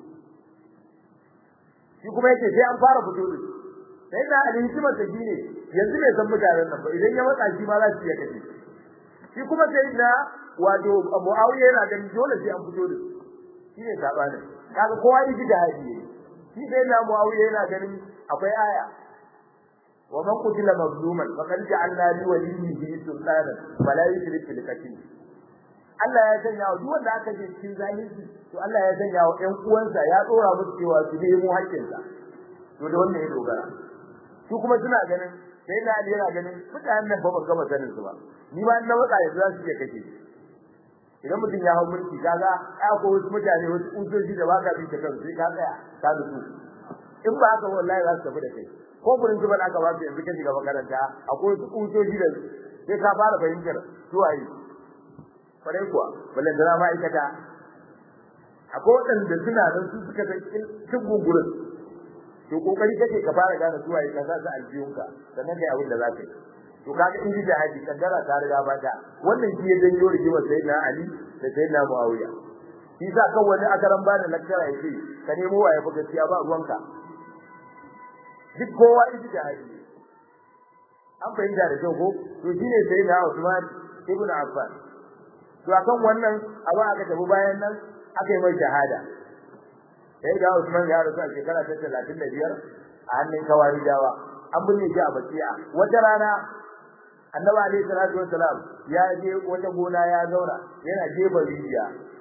shi kuma yace sai an fara fito da sai na ali hikimar ta shine yanzu bai san mutanen nan ba idan ya matsa shi ma za su iya kace shi kuma sai na wato muawiya yana ganin dole sai an fito da su shine sabanin kaga kowa yi da haji shi dai na muawiya yana ganin akwai aya wa man qutila mazluman faqad ja'alna li waliyhi sultana fala yushrik bil qatl Allah ya sanya wa duk wanda aka je cikin zalunci to Allah ya sanya wa ƴan uwansa ya tsora musu cewa su nemo haƙƙinsa to da wannan ya dogara su kuma suna ganin sai na Ali yana ganin mutanen nan ba ban gama sanin su ba ni ma na matsa yanzu za su iya kashe idan mutum ya hau mulki kaga ai ko wasu mutane wasu usoji da baka bi ta kansu sai ka tsaya ka nutsu in ba haka wallahi za su tafi da kai ko gurin zuban aka ba su yanzu ka shiga makaranta akwai wasu usoji da sai ka fara fahimtar su waye kwarai kuwa ballan da ma'aikata akwai waɗanda suna nan su suka san cin gungurin to kokari kake ka fara gane su waye ka sa su aljiyunka sannan kai abin da za ka yi to kaga in da haji kaddara ta riga ba ta wannan shi ya janyo rigimar sayyidina ali da sayyidina muawiya shi sa kan wani akaran ba da lakcara yake ka nemo waye fa gaskiya ba ruwanka duk kowa iji da haji an fahimta da kyau ko to shine sayyidina usman ibn affan to akan wannan abu aka tafi bayan nan aka yi mai shahada sai da usman ya rasu a shekara ta 35 a hannun kawarijawa an binne shi a bakiya wata rana annabi alayhi salatu wassalam ya je wata gona ya zauna yana jefa rijiya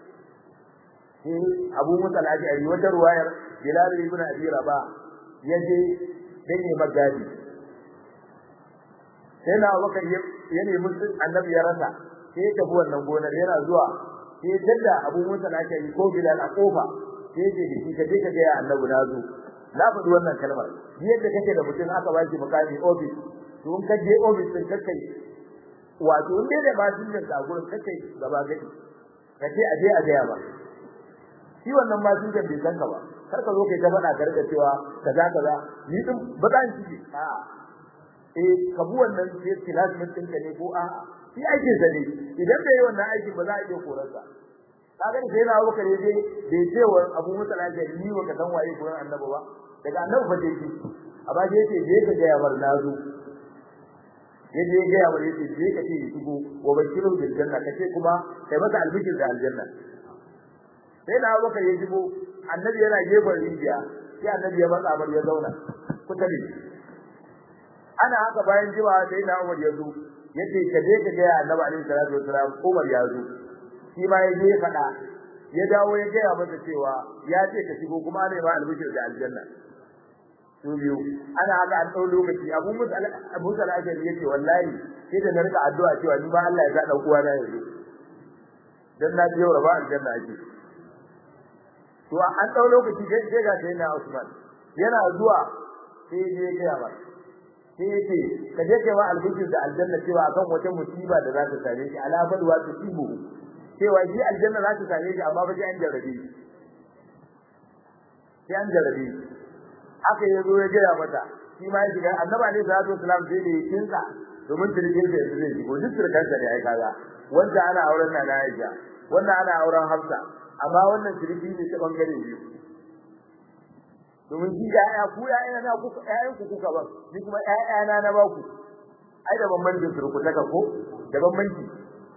sai Abu Musa al-Ash'ari wata ruwayar Bilal ibn Abi Rabah ya je dan yi magadi sai na Abubakar ya nemi annabi ya rasa sai ya tafi wannan gonar yana zuwa sai ya tada Abu Musa al-Ash'ari ko Bilal a kofa sai ya ce da shi ka je ka ga annabi na zo na faɗi wannan kalmar yadda kake da mutum aka ba shi mukami office to in ka je office din kai wato in dai da ba shi da gurin kai gaba gadi kace a je a ga ba shi wannan ma sun bai san ka ba kar ka zo kai ta faɗa ka cewa kaza kaza ni din ba zan ci a eh ka bu wannan sai classmate din ka ne ko a shi aikin sa ne idan bai yi wannan aikin ba za a iya korarsa kaga sai na Abu Bakar yaje bai ce wa Abu Musa al-Ashari ni wa ka san waye gurin Annabi ba daga Annabi fa dai amma dai yace je ka ga yawar nazo yaje ga yawar yace je ka ce shigo wa bashiru bil janna kace kuma kai masa albishir da aljanna sai na Abu Bakar ya shigo Annabi yana gefen rijiya sai Annabi ya matsa bar ya zauna kusa da ana haka bayan jiwa sai na Umar ya zo yace ka je ka ga Annabi alaihi salatu wasalam Umar ya zo shi ma ya je faɗa ya dawo ya gaya masa cewa ya ce ka shigo kuma ne ma albishir da aljanna su biyu ana haka an ɗau lokaci abu musa abu musa al-ashari yace wallahi sai da na rika addu'a cewa ni ba Allah ya sa dan uwa na yanzu dan na ji yau ba aljanna ake to an ɗau lokaci sai ga sai na Usman yana zuwa sai ya je ya ba sai ya ce ka je kai wa albishir da aljanna cewa akan wata musiba da za ta same shi ala balwa tusibu cewa shi aljanna za ta same shi amma ba sai an jarrabe shi sai an jarrabe shi haka ya zo ya gaya mata shi ma ya shiga annaba ne sallallahu alaihi wasallam sai da ya kinsa domin turkin da yanzu zai shigo duk turkansa ne ai kaga wanda ana auren na na Aisha wanda ana auren Hafsa amma wannan turki ne ta bangare biyu domin shi ya'ya ku ya'ya na ku ƴaƴan ku kuka ba ni kuma ƴaƴa na na ba ku ai da bambancin turku ta ko da bambanci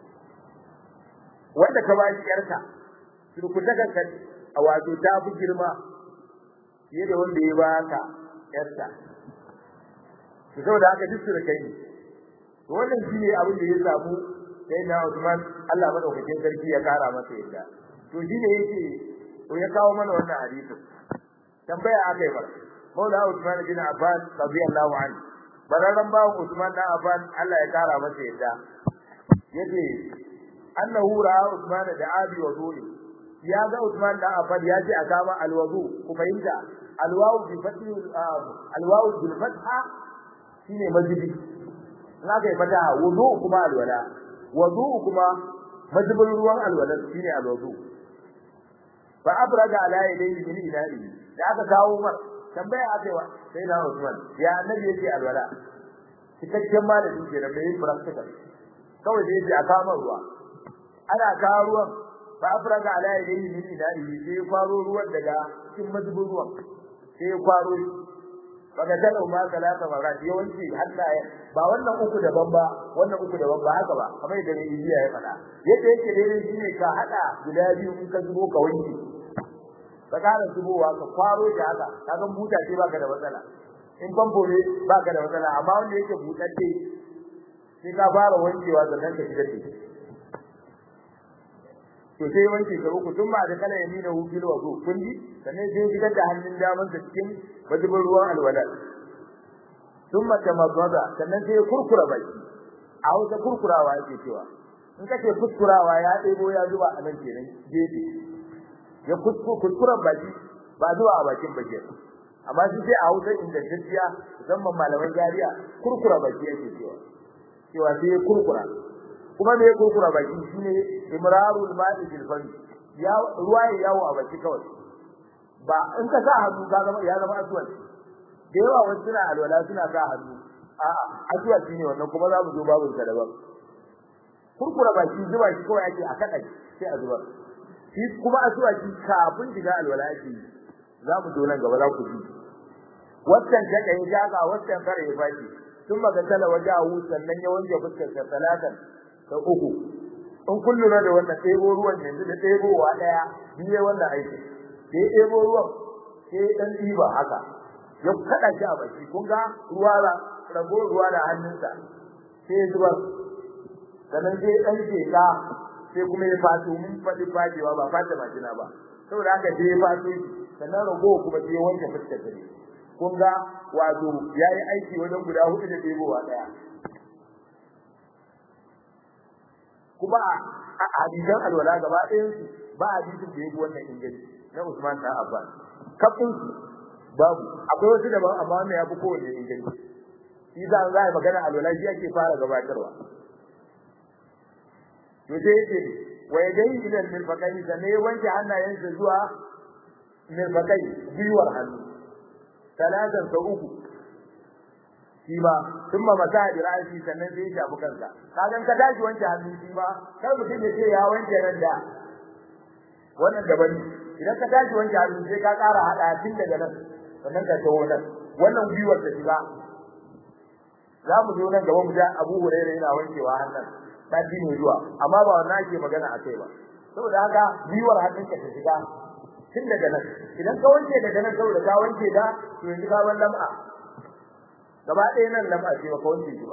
wanda ka ba shi yarka turku ta ka a wato ta fi girma fiye da wanda ya baka yarsa to saboda haka duk su da kai ne to wannan shine abin da ya samu sai na Usman Allah madaukakin sarki ya kara masa yadda to shine yake to ya kawo mana wannan hadisi tambaya aka yi masa Maula Usman bin Affan radiyallahu anhu bararran bawo Usman dan Affan Allah ya kara masa yadda yace annahu ra'a Usman da abi wa zuri ya ga Usman dan Affan ya ce a kama alwazu ku fahimta alwawu bi fathi alwawu bil fatha shine majidi na kai fata wudu kuma alwala wudu kuma majibin ruwan alwala shine alwudu fa abraga ala yadayhi min ilahi da aka kawo mar tambaya aka wa sai na Usman ya annabi yake alwala cikakken malamin ke da bai practical kawai da yake a kawo ruwa ana kawo ruwan fa abraga ala yadayhi min ilahi sai kwaro ruwan daga cikin majibin ruwan sai kwaro baka tana ma salata marat yawanci hannaye ba wannan uku daban ba wannan uku daban ba haka ba kamar da Ibiya ya faɗa yadda yake daidai shine ka hada guda biyu in ka zubo ka wanke ka kara zubowa ka kwaro shi haka kaga buta ce baka da matsala in famfo ne baka da matsala amma wanda yake butacce sai ka fara wankewa sannan ka shigar da to sai wanke ka uku tun ba da kala yamina hu fil wudu kun ji sannan sai shigar da hannun daman sa cikin majibin ruwan alwala thumma tamadda sannan sai kurkura baki a wata kurkurawa yake cewa in kace kuskurawa ya ɗebo ya zuba a nan kenan gefe ya kuskura baki ba zuwa a bakin baki amma shi sai a hausa ingantacciya musamman malaman jariya kurkura baki yake cewa cewa sai kurkura kuma me kurkura baki shine imrarul ma'i fil fami ya ruwa ya yawo a baki kawai ba in ka sa hannu ka zama ya zama aswad da yawa wasu suna alwala suna sa hannu a'a aswad shine wannan kuma za mu zo babu sa daban kurkura baki zuba shi kawai ake a kada sai a zuba shi kuma aswad shi kafin shiga alwala ake za mu zo nan gaba za ku ji wannan ta kai jaga wannan kare ya fashi sun magasala wajahu sannan ya wanke fuskar sa talatan ta uku in kun lura da wannan ɗebo ruwan yanzu da ɗebowa ɗaya biye wannan aiki sai ɗebo ruwan sai ɗan ɗiba haka ya kaɗa shi a baki kun ga ruwa da rago ruwa da hannunsa sai zubar sannan sai ɗan sheka sai kuma ya fato mun faɗi fadewa ba fata majina ba saboda haka sai ya fato sannan rago kuma sai ya wanke fuskar sa kun ga wato yayi aiki wajen guda hudu da ɗebowa ɗaya kuma a hadisan alwala gaba ɗayan su ba hadisin da yake wannan inganci na Usman dan Affan kafin su babu akwai wasu daban amma wannan yafi kowanne inganci shi za a yi magana alwala shi ake fara gabatarwa to sai yake wa yadai ila mirfaqai da ne wanke hannayensa zuwa mirfaqai gwiwar hannu talatan sa uku shi ba sun ma masa da rashi sannan sai ya shafi kansa kagan ka tashi wanke hannu shi ba kar mutum ya ce ya wanke nan da wannan daban idan ka tashi wanke hannu sai ka ƙara hada tun daga nan sannan ka tawo nan wannan gwiwar ta shiga za mu zo nan gaba mu ga Abu Hurairah yana wankewa hannun ta ne zuwa amma ba wannan ake magana akai ba saboda haka gwiwar hannunka ta shiga tun daga nan idan ka wanke daga nan saboda ka wanke da to yanzu ka ban lam'a gaba ɗaya nan lam'a ce baka wanke shi ba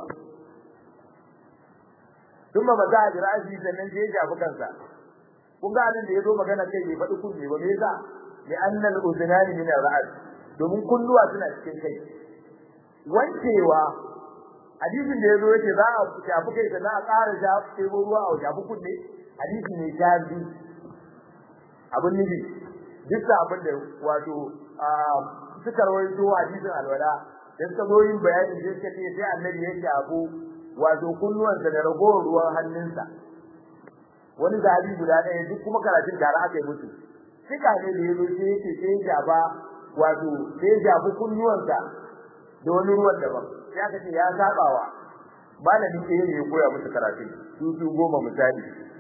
kuma ba za a jira shi sannan sai ya shafi kansa kun ga abin da ya zo magana kai bai faɗi kunne ba me yasa li anna al-udhnani min ar-ra's domin kulluwa suna cikin kai wankewa hadisin da yazo yake za a shafi kai da za a ƙara shafi ruwa a shafi kunne hadisi ne shafi abin nufi duk abin da wato suka rawaito hadisin alwala da suka zo yin bayani sai suka ce sai annabi ya shafu wato kunnuwansa da ragowar ruwan hannunsa wani zabi guda ɗaya duk kuma karatun tare aka yi musu suka ne da yazo sai yake sai ya shafa wato sai ya shafi kunnuwansa da wani ruwan daban sai aka ce ya sabawa malamin ɗaya ne ya koya musu karatun su su goma misali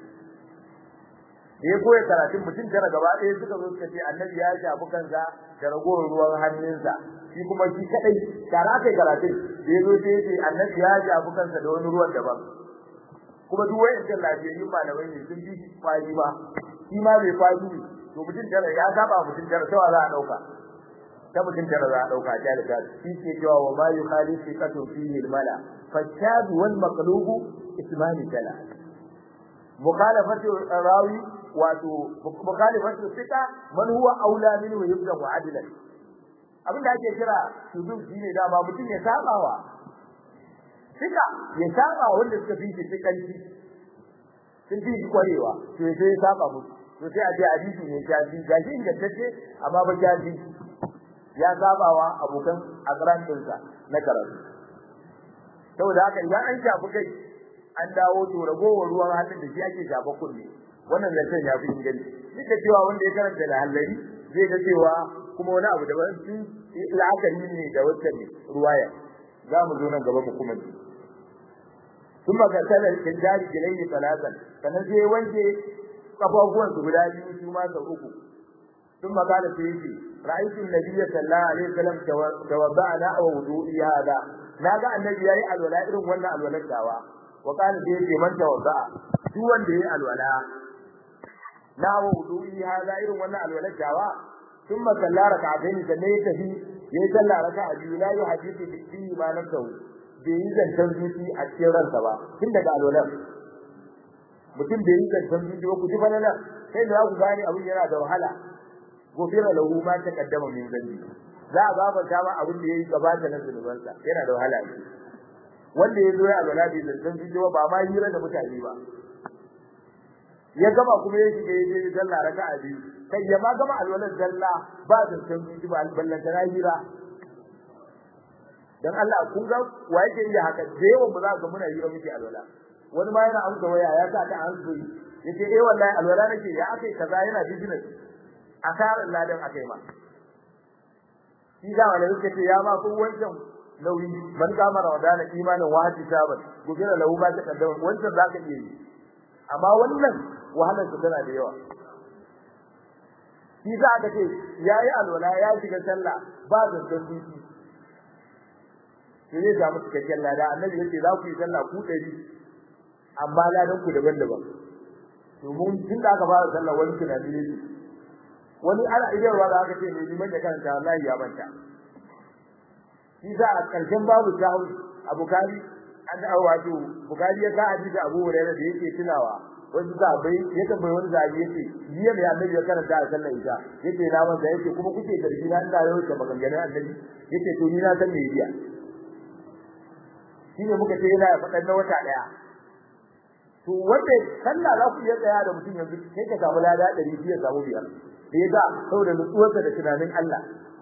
da ya koya karatun mutum tara gaba ɗaya suka zo suka ce annabi ya shafi kansa da ragowar ruwan hannunsa shi kuma shi kadai tare aka yi karatun da ya zo sai ya ce annabi ya shafi kansa da wani ruwan daban kuma duk wayancan lafiyayyun malamai ne sun bi kwari ba shi ma bai kwari ne to mutum tara ya saba mutum tara sai za a dauka ta mutum tara za a dauka ta da shi ke cewa wa ma yukhalifu qatu fihi al-mala fashad wal maqlub ismani tala mukhalafatu rawi wato mukhalafatu sika man huwa aula minhu yubda adlan abinda ake kira shudud shine dama mutum ya sabawa sika ya saba wanda suka fi shi kanci sun fi shi kwarewa to sai ya saba musu to sai a ce hadisi ne jaji gashi ingantacce amma ba jaji ya sabawa abokan akran dinsa na karatu saboda haka idan an shafi kai an dawo to ragowar ruwan hannun da shi ake shafa kunne wannan zancen ya fi inganci duk da cewa wanda ya karanta da hallari zai ga cewa kuma wani abu daban sun la'akari ne da wacce ruwaya za mu zo nan gaba mu kuma ji ثم غسل الجدار جليه ثلاثا sannan sai wanke kafafuwan su guda biyu su ma sau uku ثم قال سيدي رأيت النبي صلى الله عليه وسلم توضأنا ووضوئي هذا naga annabi yayi alwala irin wannan alwalar dawa wa kana sai yake man tawadda duk wanda yayi alwala na wa wudu'i hada irin wannan alwalar dawa thumma salla rak'atayn sannan ya tafi yayi sallah raka'a biyu la yuhaddithu bi ma nafsuhu bai yi zancen zuci a cikin ransa ba tun daga alwalar mutum bai yi zancen zuci ba ku ji falala sai da ku gane abin yana da wahala gofira lahu ma ta kaddama min zanbi za a gafarta ma abin da yayi gabata na zunubansa yana da wahala ne wanda ya zo ya alwala bai zancen zuci ba ma hira da mutane ba ya gama kuma ya shiga ya je sallah raka'a biyu kai ya ma gama alwalar zalla ba zancen zuci ba ballanta na hira dan Allah kun ga wa yake yi haka da yawan ba za ga muna yi miki alwala wani ma yana amsa waya ya sa ta an soyi yace eh wallahi alwala nake ya akai kaza yana business asarar ladan akai ma shi da wala yake ce ya ma ko wancan nauyi man kama ramadana imanin wahati sabat gobira lahu ba ta kaddama wancan zaka iya yi amma wannan wahalar su tana da yawa shi za ka ce yayi alwala ya shiga sallah ba zancan duki sai zai samu cikakken lada annabi yace za ku yi sallah ku dari amma ladan ku daban-daban to mun tun da aka fara sallah wani tunani ne wani ana idarwa da aka ce ne liman da kanta wallahi ya manta shi za a karshen babu sahur a bukari an da wato bukari ya ka hadisi abu hurairah da yake tunawa wasu sahabbai ya tambayi wani sahabi yace jiya mai annabi ya karanta a sallar isha yace na manta yace kuma kuke garbi na ina yau da maganganun annabi yace to ni na san me biya shine muka ce yana faɗan na wata daya to wanda sallah za ku iya tsaya da mutum yanzu sai ka samu lada 200 ya samu biyar da yasa saboda nutsuwarsa da tunanin Allah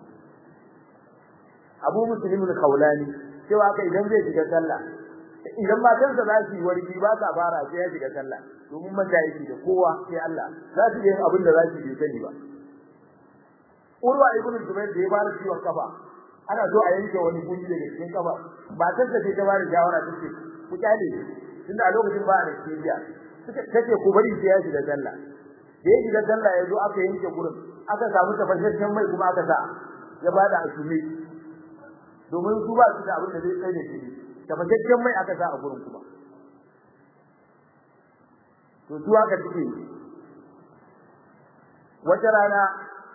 Abu Muslim al-Khawlani cewa kai idan zai shiga sallah idan matansa za su yi warki ba sa fara sai ya shiga sallah domin mata yake da kowa sai Allah za su yi abin da za su yi sani ba Urwa ibn Zubair da ya fara ciwon kafa ana so a yanke wani gunji daga cikin kafa matarsa ce ta bada shawara tace ku kyale tunda a lokacin ba anesthesia suka tace ku bari sai ya shiga sallah da ya shiga sallah ya zo aka yanke gurin aka samu tafashashen mai kuma aka sa ya bada asumi domin su ba su da abin da zai tsaye da shi tafashashen mai aka sa a gurin kuma to su aka cike wata rana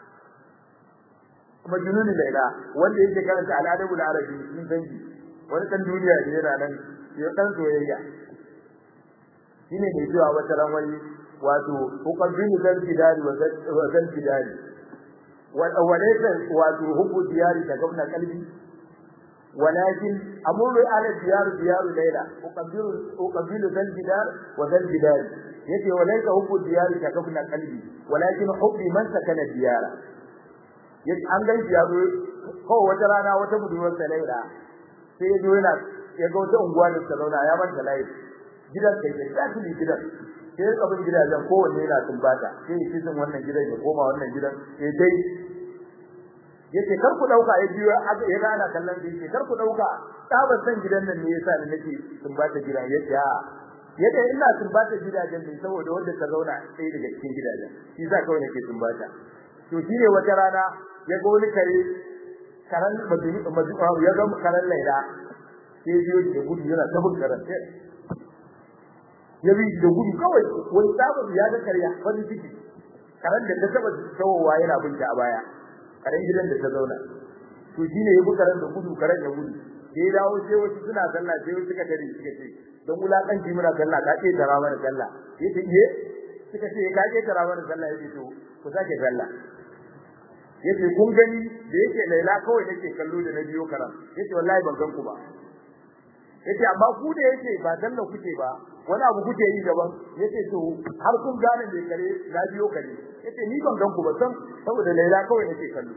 majnun laila wanda yake karanta al'adabul arabi sun dangi wani dan duniya ne yana nan ya dan soyayya shine mai cewa wata ran wani wato uqabbilu zal fidari wa zal fidari walaysa wato hubbu diyari da gwamna kalbi walakin amuru ala diyaru diyaru laila uqabbilu uqabbilu dal bidar wa dal bidar yace walaysa hubbu diyari da gwamna kalbi walakin hubbi man sakana diyara yace an gan shi yazo ko wata rana wata budurwar sa laila sai yazo yana ya ga wata unguwa da ta zauna ya manta layi gidan kai da tafi gidan sai kabin gidajen kowanne yana tumbata sai cikin wannan gidan ya koma wannan gidan sai dai yace kar ku dauka ya biyo ya ga ana kallon shi yace kar ku dauka tabar san gidan nan ne yasa ni nake tumbata gidan yace a yace ina tumbata gidajen ne saboda wanda ta zauna sai daga cikin gidajen shi yasa kawai nake tumbata to shine wata rana ya ga wani kare karan madini ya ga karan laila sai biyo da gudu yana ta bukaran ya bi da gudu kawai wani sabon ya ga karya farin ciki karan da ta taba tawowa yana bin ta a baya karen gidan da ta zauna to shine ya bi karan da gudu karan da gudu sai ya dawo sai wasu suna sallah sai wasu suka dare suka ce don wulakanci muna sallah ka ce tara mana sallah yace iye suka ce ka ce tara mana sallah yace to ku sake sallah yace kun gani da yake laila kawai nake kallo da na biyo karam yace wallahi ban gan ku ba yace amma ku da yake ba danna kuke ba wani abu kuke yi daban yace to har kun gane me kare na biyo kare yace ni ban gan ku ba san saboda Laila kawai nake kallo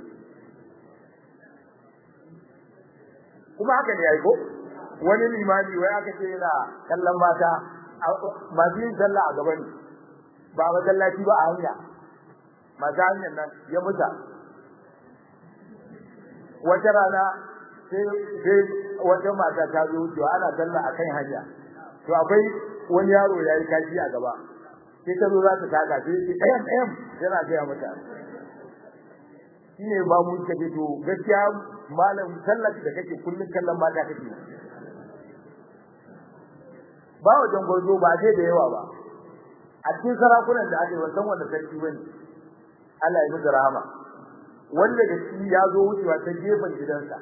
kuma haka ne yayi ko wani limami wai aka ce yana kallon mata masu yin sallah a gaban ba masallaci ba a hanya masu hanyar nan ya muta wata rana sai wata mata ta zo wucewa ana sallah akan hanya to akwai wani yaro ya yi kashi a gaba sai ta zo za ta taka sai ce ɗayan ɗayan yana gaya mata shine ba mu kace to gaskiya malam sallar da kake kullun kallon mata kake ba wajen gwarzo ba dai da yawa ba a cikin sarakunan da ake wannan wanda sarki bane Allah ya musu rahama wanda da shi ya zo wucewa ta gefen gidansa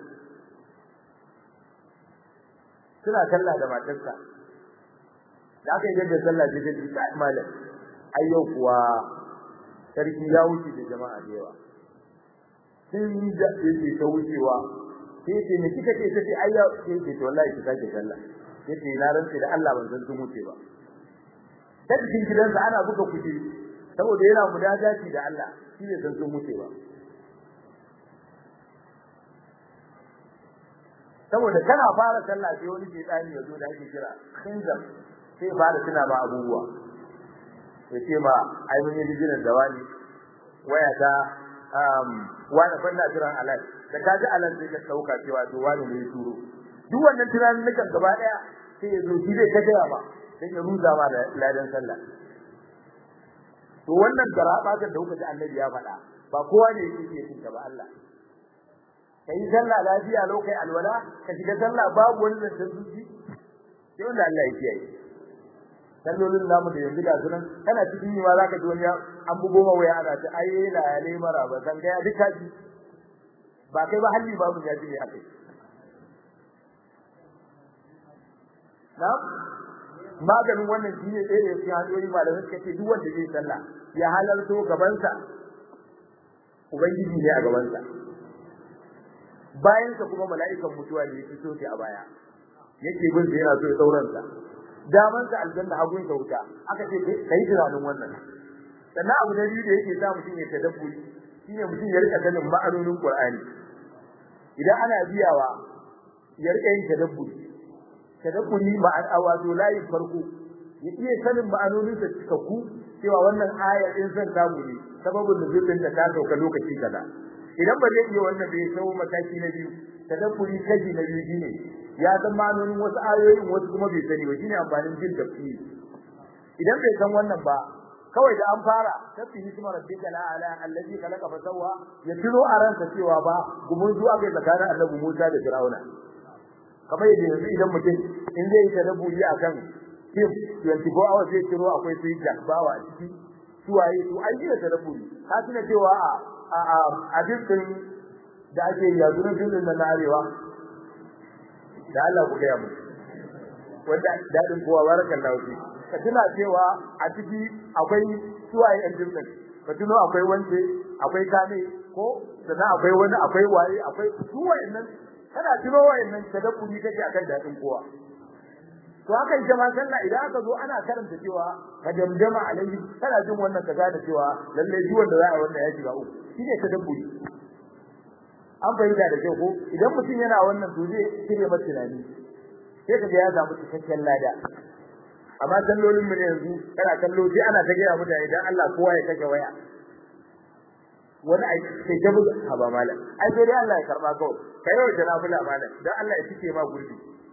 suna sallah da matarsa da aka yi da sallah da ta ta malam ayyau kuwa sarki ya wuce da jama'a da yawa sai yi da yake ta wucewa sai ce ne kika ce sai ayya sai ce to wallahi ki sake sallah sai ce na rantsi da Allah ban san sun wuce ba ta cikin gidansa ana buga kuɗi saboda yana mudajaci da Allah shi ne san sun wuce ba saboda kana fara sallah sai wani shedani ya zo da ake kira khinzam sai fara tuna ma abubuwa yace ma ai mun yi dijinan da wani waya ta um wani fanna jiran alal da kaji alal sai ka dauka cewa to wani ne ya turo duk wannan tunanin nukan gaba daya sai ya zo shi zai ta gaya ma sai ya ruza ma da ladan sallah to wannan garaba da kuka ji annabi ya faɗa ba kowa ne yake iya cin ba Allah kai sallah lafiya lokai alwala ka shiga sallah babu wani da zuci sai wanda Allah ya kiyaye sallolin namu da yanzu da sunan kana cikin yi ma zaka ji wani an bugo ma waya ana ta ai la ya mara ba san ga duka ji ba kai ba halli babu ya ji ne akai na maganin wannan shine ɗaya da cikin hanyoyi malamai suka ce duk wanda zai sallah ya halarto gabansa ubangiji ne a gabansa bayan sa kuma mala'ikan mutuwa ne yake so a baya yake bin sa yana so ya sauran sa daman sa aljanna hagun sa wuta aka ce kai tunanin wannan sannan abu da biyu da yake sa mutum ya tadabburi shine mutum ya rika ganin ma'anonin Qur'ani idan ana biyawa ya rika yin tadabburi tadabburi ma'an awazo layin farko ya iya sanin ma'anonin sa cikakku cewa wannan aya din san samu ne sababin nuzulin ta ta sauka lokaci kaza idan ba zai iya wannan bai sau mataki na biyu tadabburi kaji na biyu shine ya san ma'anonin wasu ayoyin wasu kuma bai sani ba shine amfanin jin tafsiri idan bai san wannan ba kawai da an fara tafi hikmar rabbika la ala allazi khalaqa fa sawwa ya tuno a ransa cewa ba gumun zuwa ga tsakanin annabi Musa da Fir'auna kamar yadda yanzu idan mutum in zai yi tadabburi akan kim 24 hours zai tuno akwai sai jakbawa a ciki suwaye su an yi da tadabburi ka tuna cewa a a a dukkan da ake yi yanzu na filin na arewa da Allah ku gaya mu wanda dadin kowa barakallahu fi ka tuna cewa a ciki akwai suwaye yan dukkan ka tuno akwai wance akwai kane ko sannan akwai wani akwai waye akwai su wayannan kana tuno wayannan tadabburi kake akan dadin kowa to haka ita ma sallah idan aka zo ana karanta cewa ka damdama alaihi kana jin wannan ka gane cewa lalle ji wanda za a wannan ya shiga uku shine tadabburi an fahimta da kyau ko idan mutum yana wannan to zai cire masa tunani sai ka ga ya samu cikakken lada amma sallolin mu ne yanzu kana kallo sai ana ta gaya mutane dan Allah kowa ya kashe waya wani ai sai ta buga haba malam ai sai dai Allah ya karba kawai kai yau da nafila malam dan Allah ya cike ma gurbi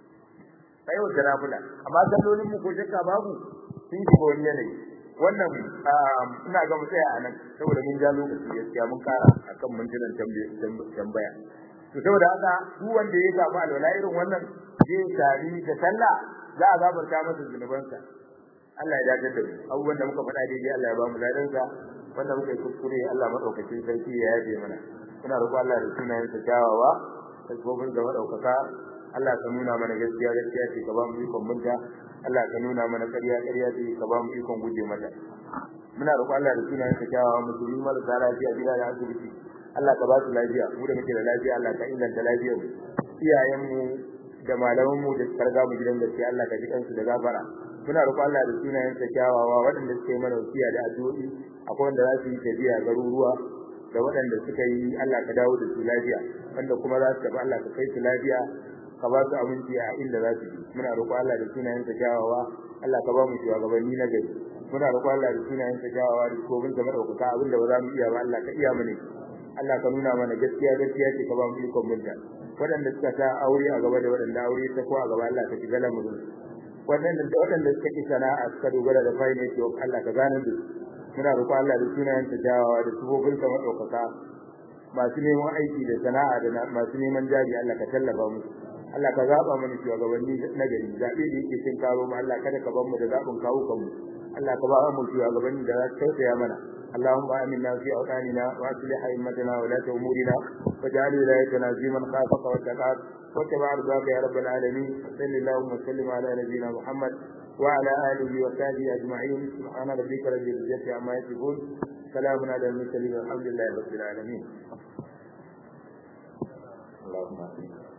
kai yau da nafila amma sallolin mu ko shakka babu sun shiga wani yanayi wannan ina ga mu tsaya anan saboda mun ja lokaci gaskiya mun kara akan mintunan tambaya to saboda haka duk wanda ya samu alwala irin wannan zai tari da sallah za a gafarta masa zunubansa Allah ya dace da mu abubuwan da muka faɗa daidai Allah ya ba mu ladansa wanda muka yi kuskure Allah madaukakin sarki ya yaje mana muna roƙon Allah da sunayen sa kyawawa da gobin da madaukaka Allah ka nuna mana gaskiya gaskiya ce ka ba mu ikon munta Allah ka nuna mana ƙarya ƙarya ce ka ba mu ikon guje mata muna roƙon Allah da sunayen sa kyawawa musulmi marasa lafiya gida da asibiti Allah ka ba su lafiya mu da muke da lafiya Allah ka inganta lafiyar mu iyayen mu da malaman mu da suka riga mu gidan gaskiya Allah ka ji kansu da gafara muna roƙon Allah da sunayen sa kyawawa waɗanda suka yi mana wasiya da addu'o'i akwai wanda za su yi tafiya garuruwa da waɗanda suka yi Allah ka dawo da su lafiya wanda kuma za su tafi Allah ka kai su lafiya ka ba su aminci a inda za su je muna roƙon Allah da sunayen sa kyawawa Allah ka ba mu shugabanni na gari muna roƙon Allah da sunayen sa kyawawa da kobin sa madaukaka abin da ba za mu iya ba Allah ka iya mu ne Allah ka nuna mana gaskiya gaskiya ce ka ba mu ikon munta waɗanda suka sa aure a gaba da waɗanda aure ta ko a gaba Allah ka shiga lamarin waɗanda da waɗanda suka ki sana'a suka dogara da fayin yake wa Allah ka gane da muna roƙo Allah da sunayen ta jawawa da sufofin sa madaukaka masu neman aiki da sana'a da masu neman jari Allah ka tallafa musu Allah ka zaba mana shugabanni na gari zabe da yake cin karo mu Allah kada ka bar mu da zabin kawo kanmu Allah ka ba mu shugabanni da za su tausaya mana اللهم آمنا في أوطاننا وأصلح أئمتنا ولاة أمورنا واجعل ولايتنا في من خافك واتقاك واتبع رضاك يا رب العالمين صل اللهم وسلم على نبينا محمد وعلى آله وصحبه أجمعين سبحان ربك رب العزة عما يصفون سلام على المرسلين والحمد لله رب العالمين اللهم آمين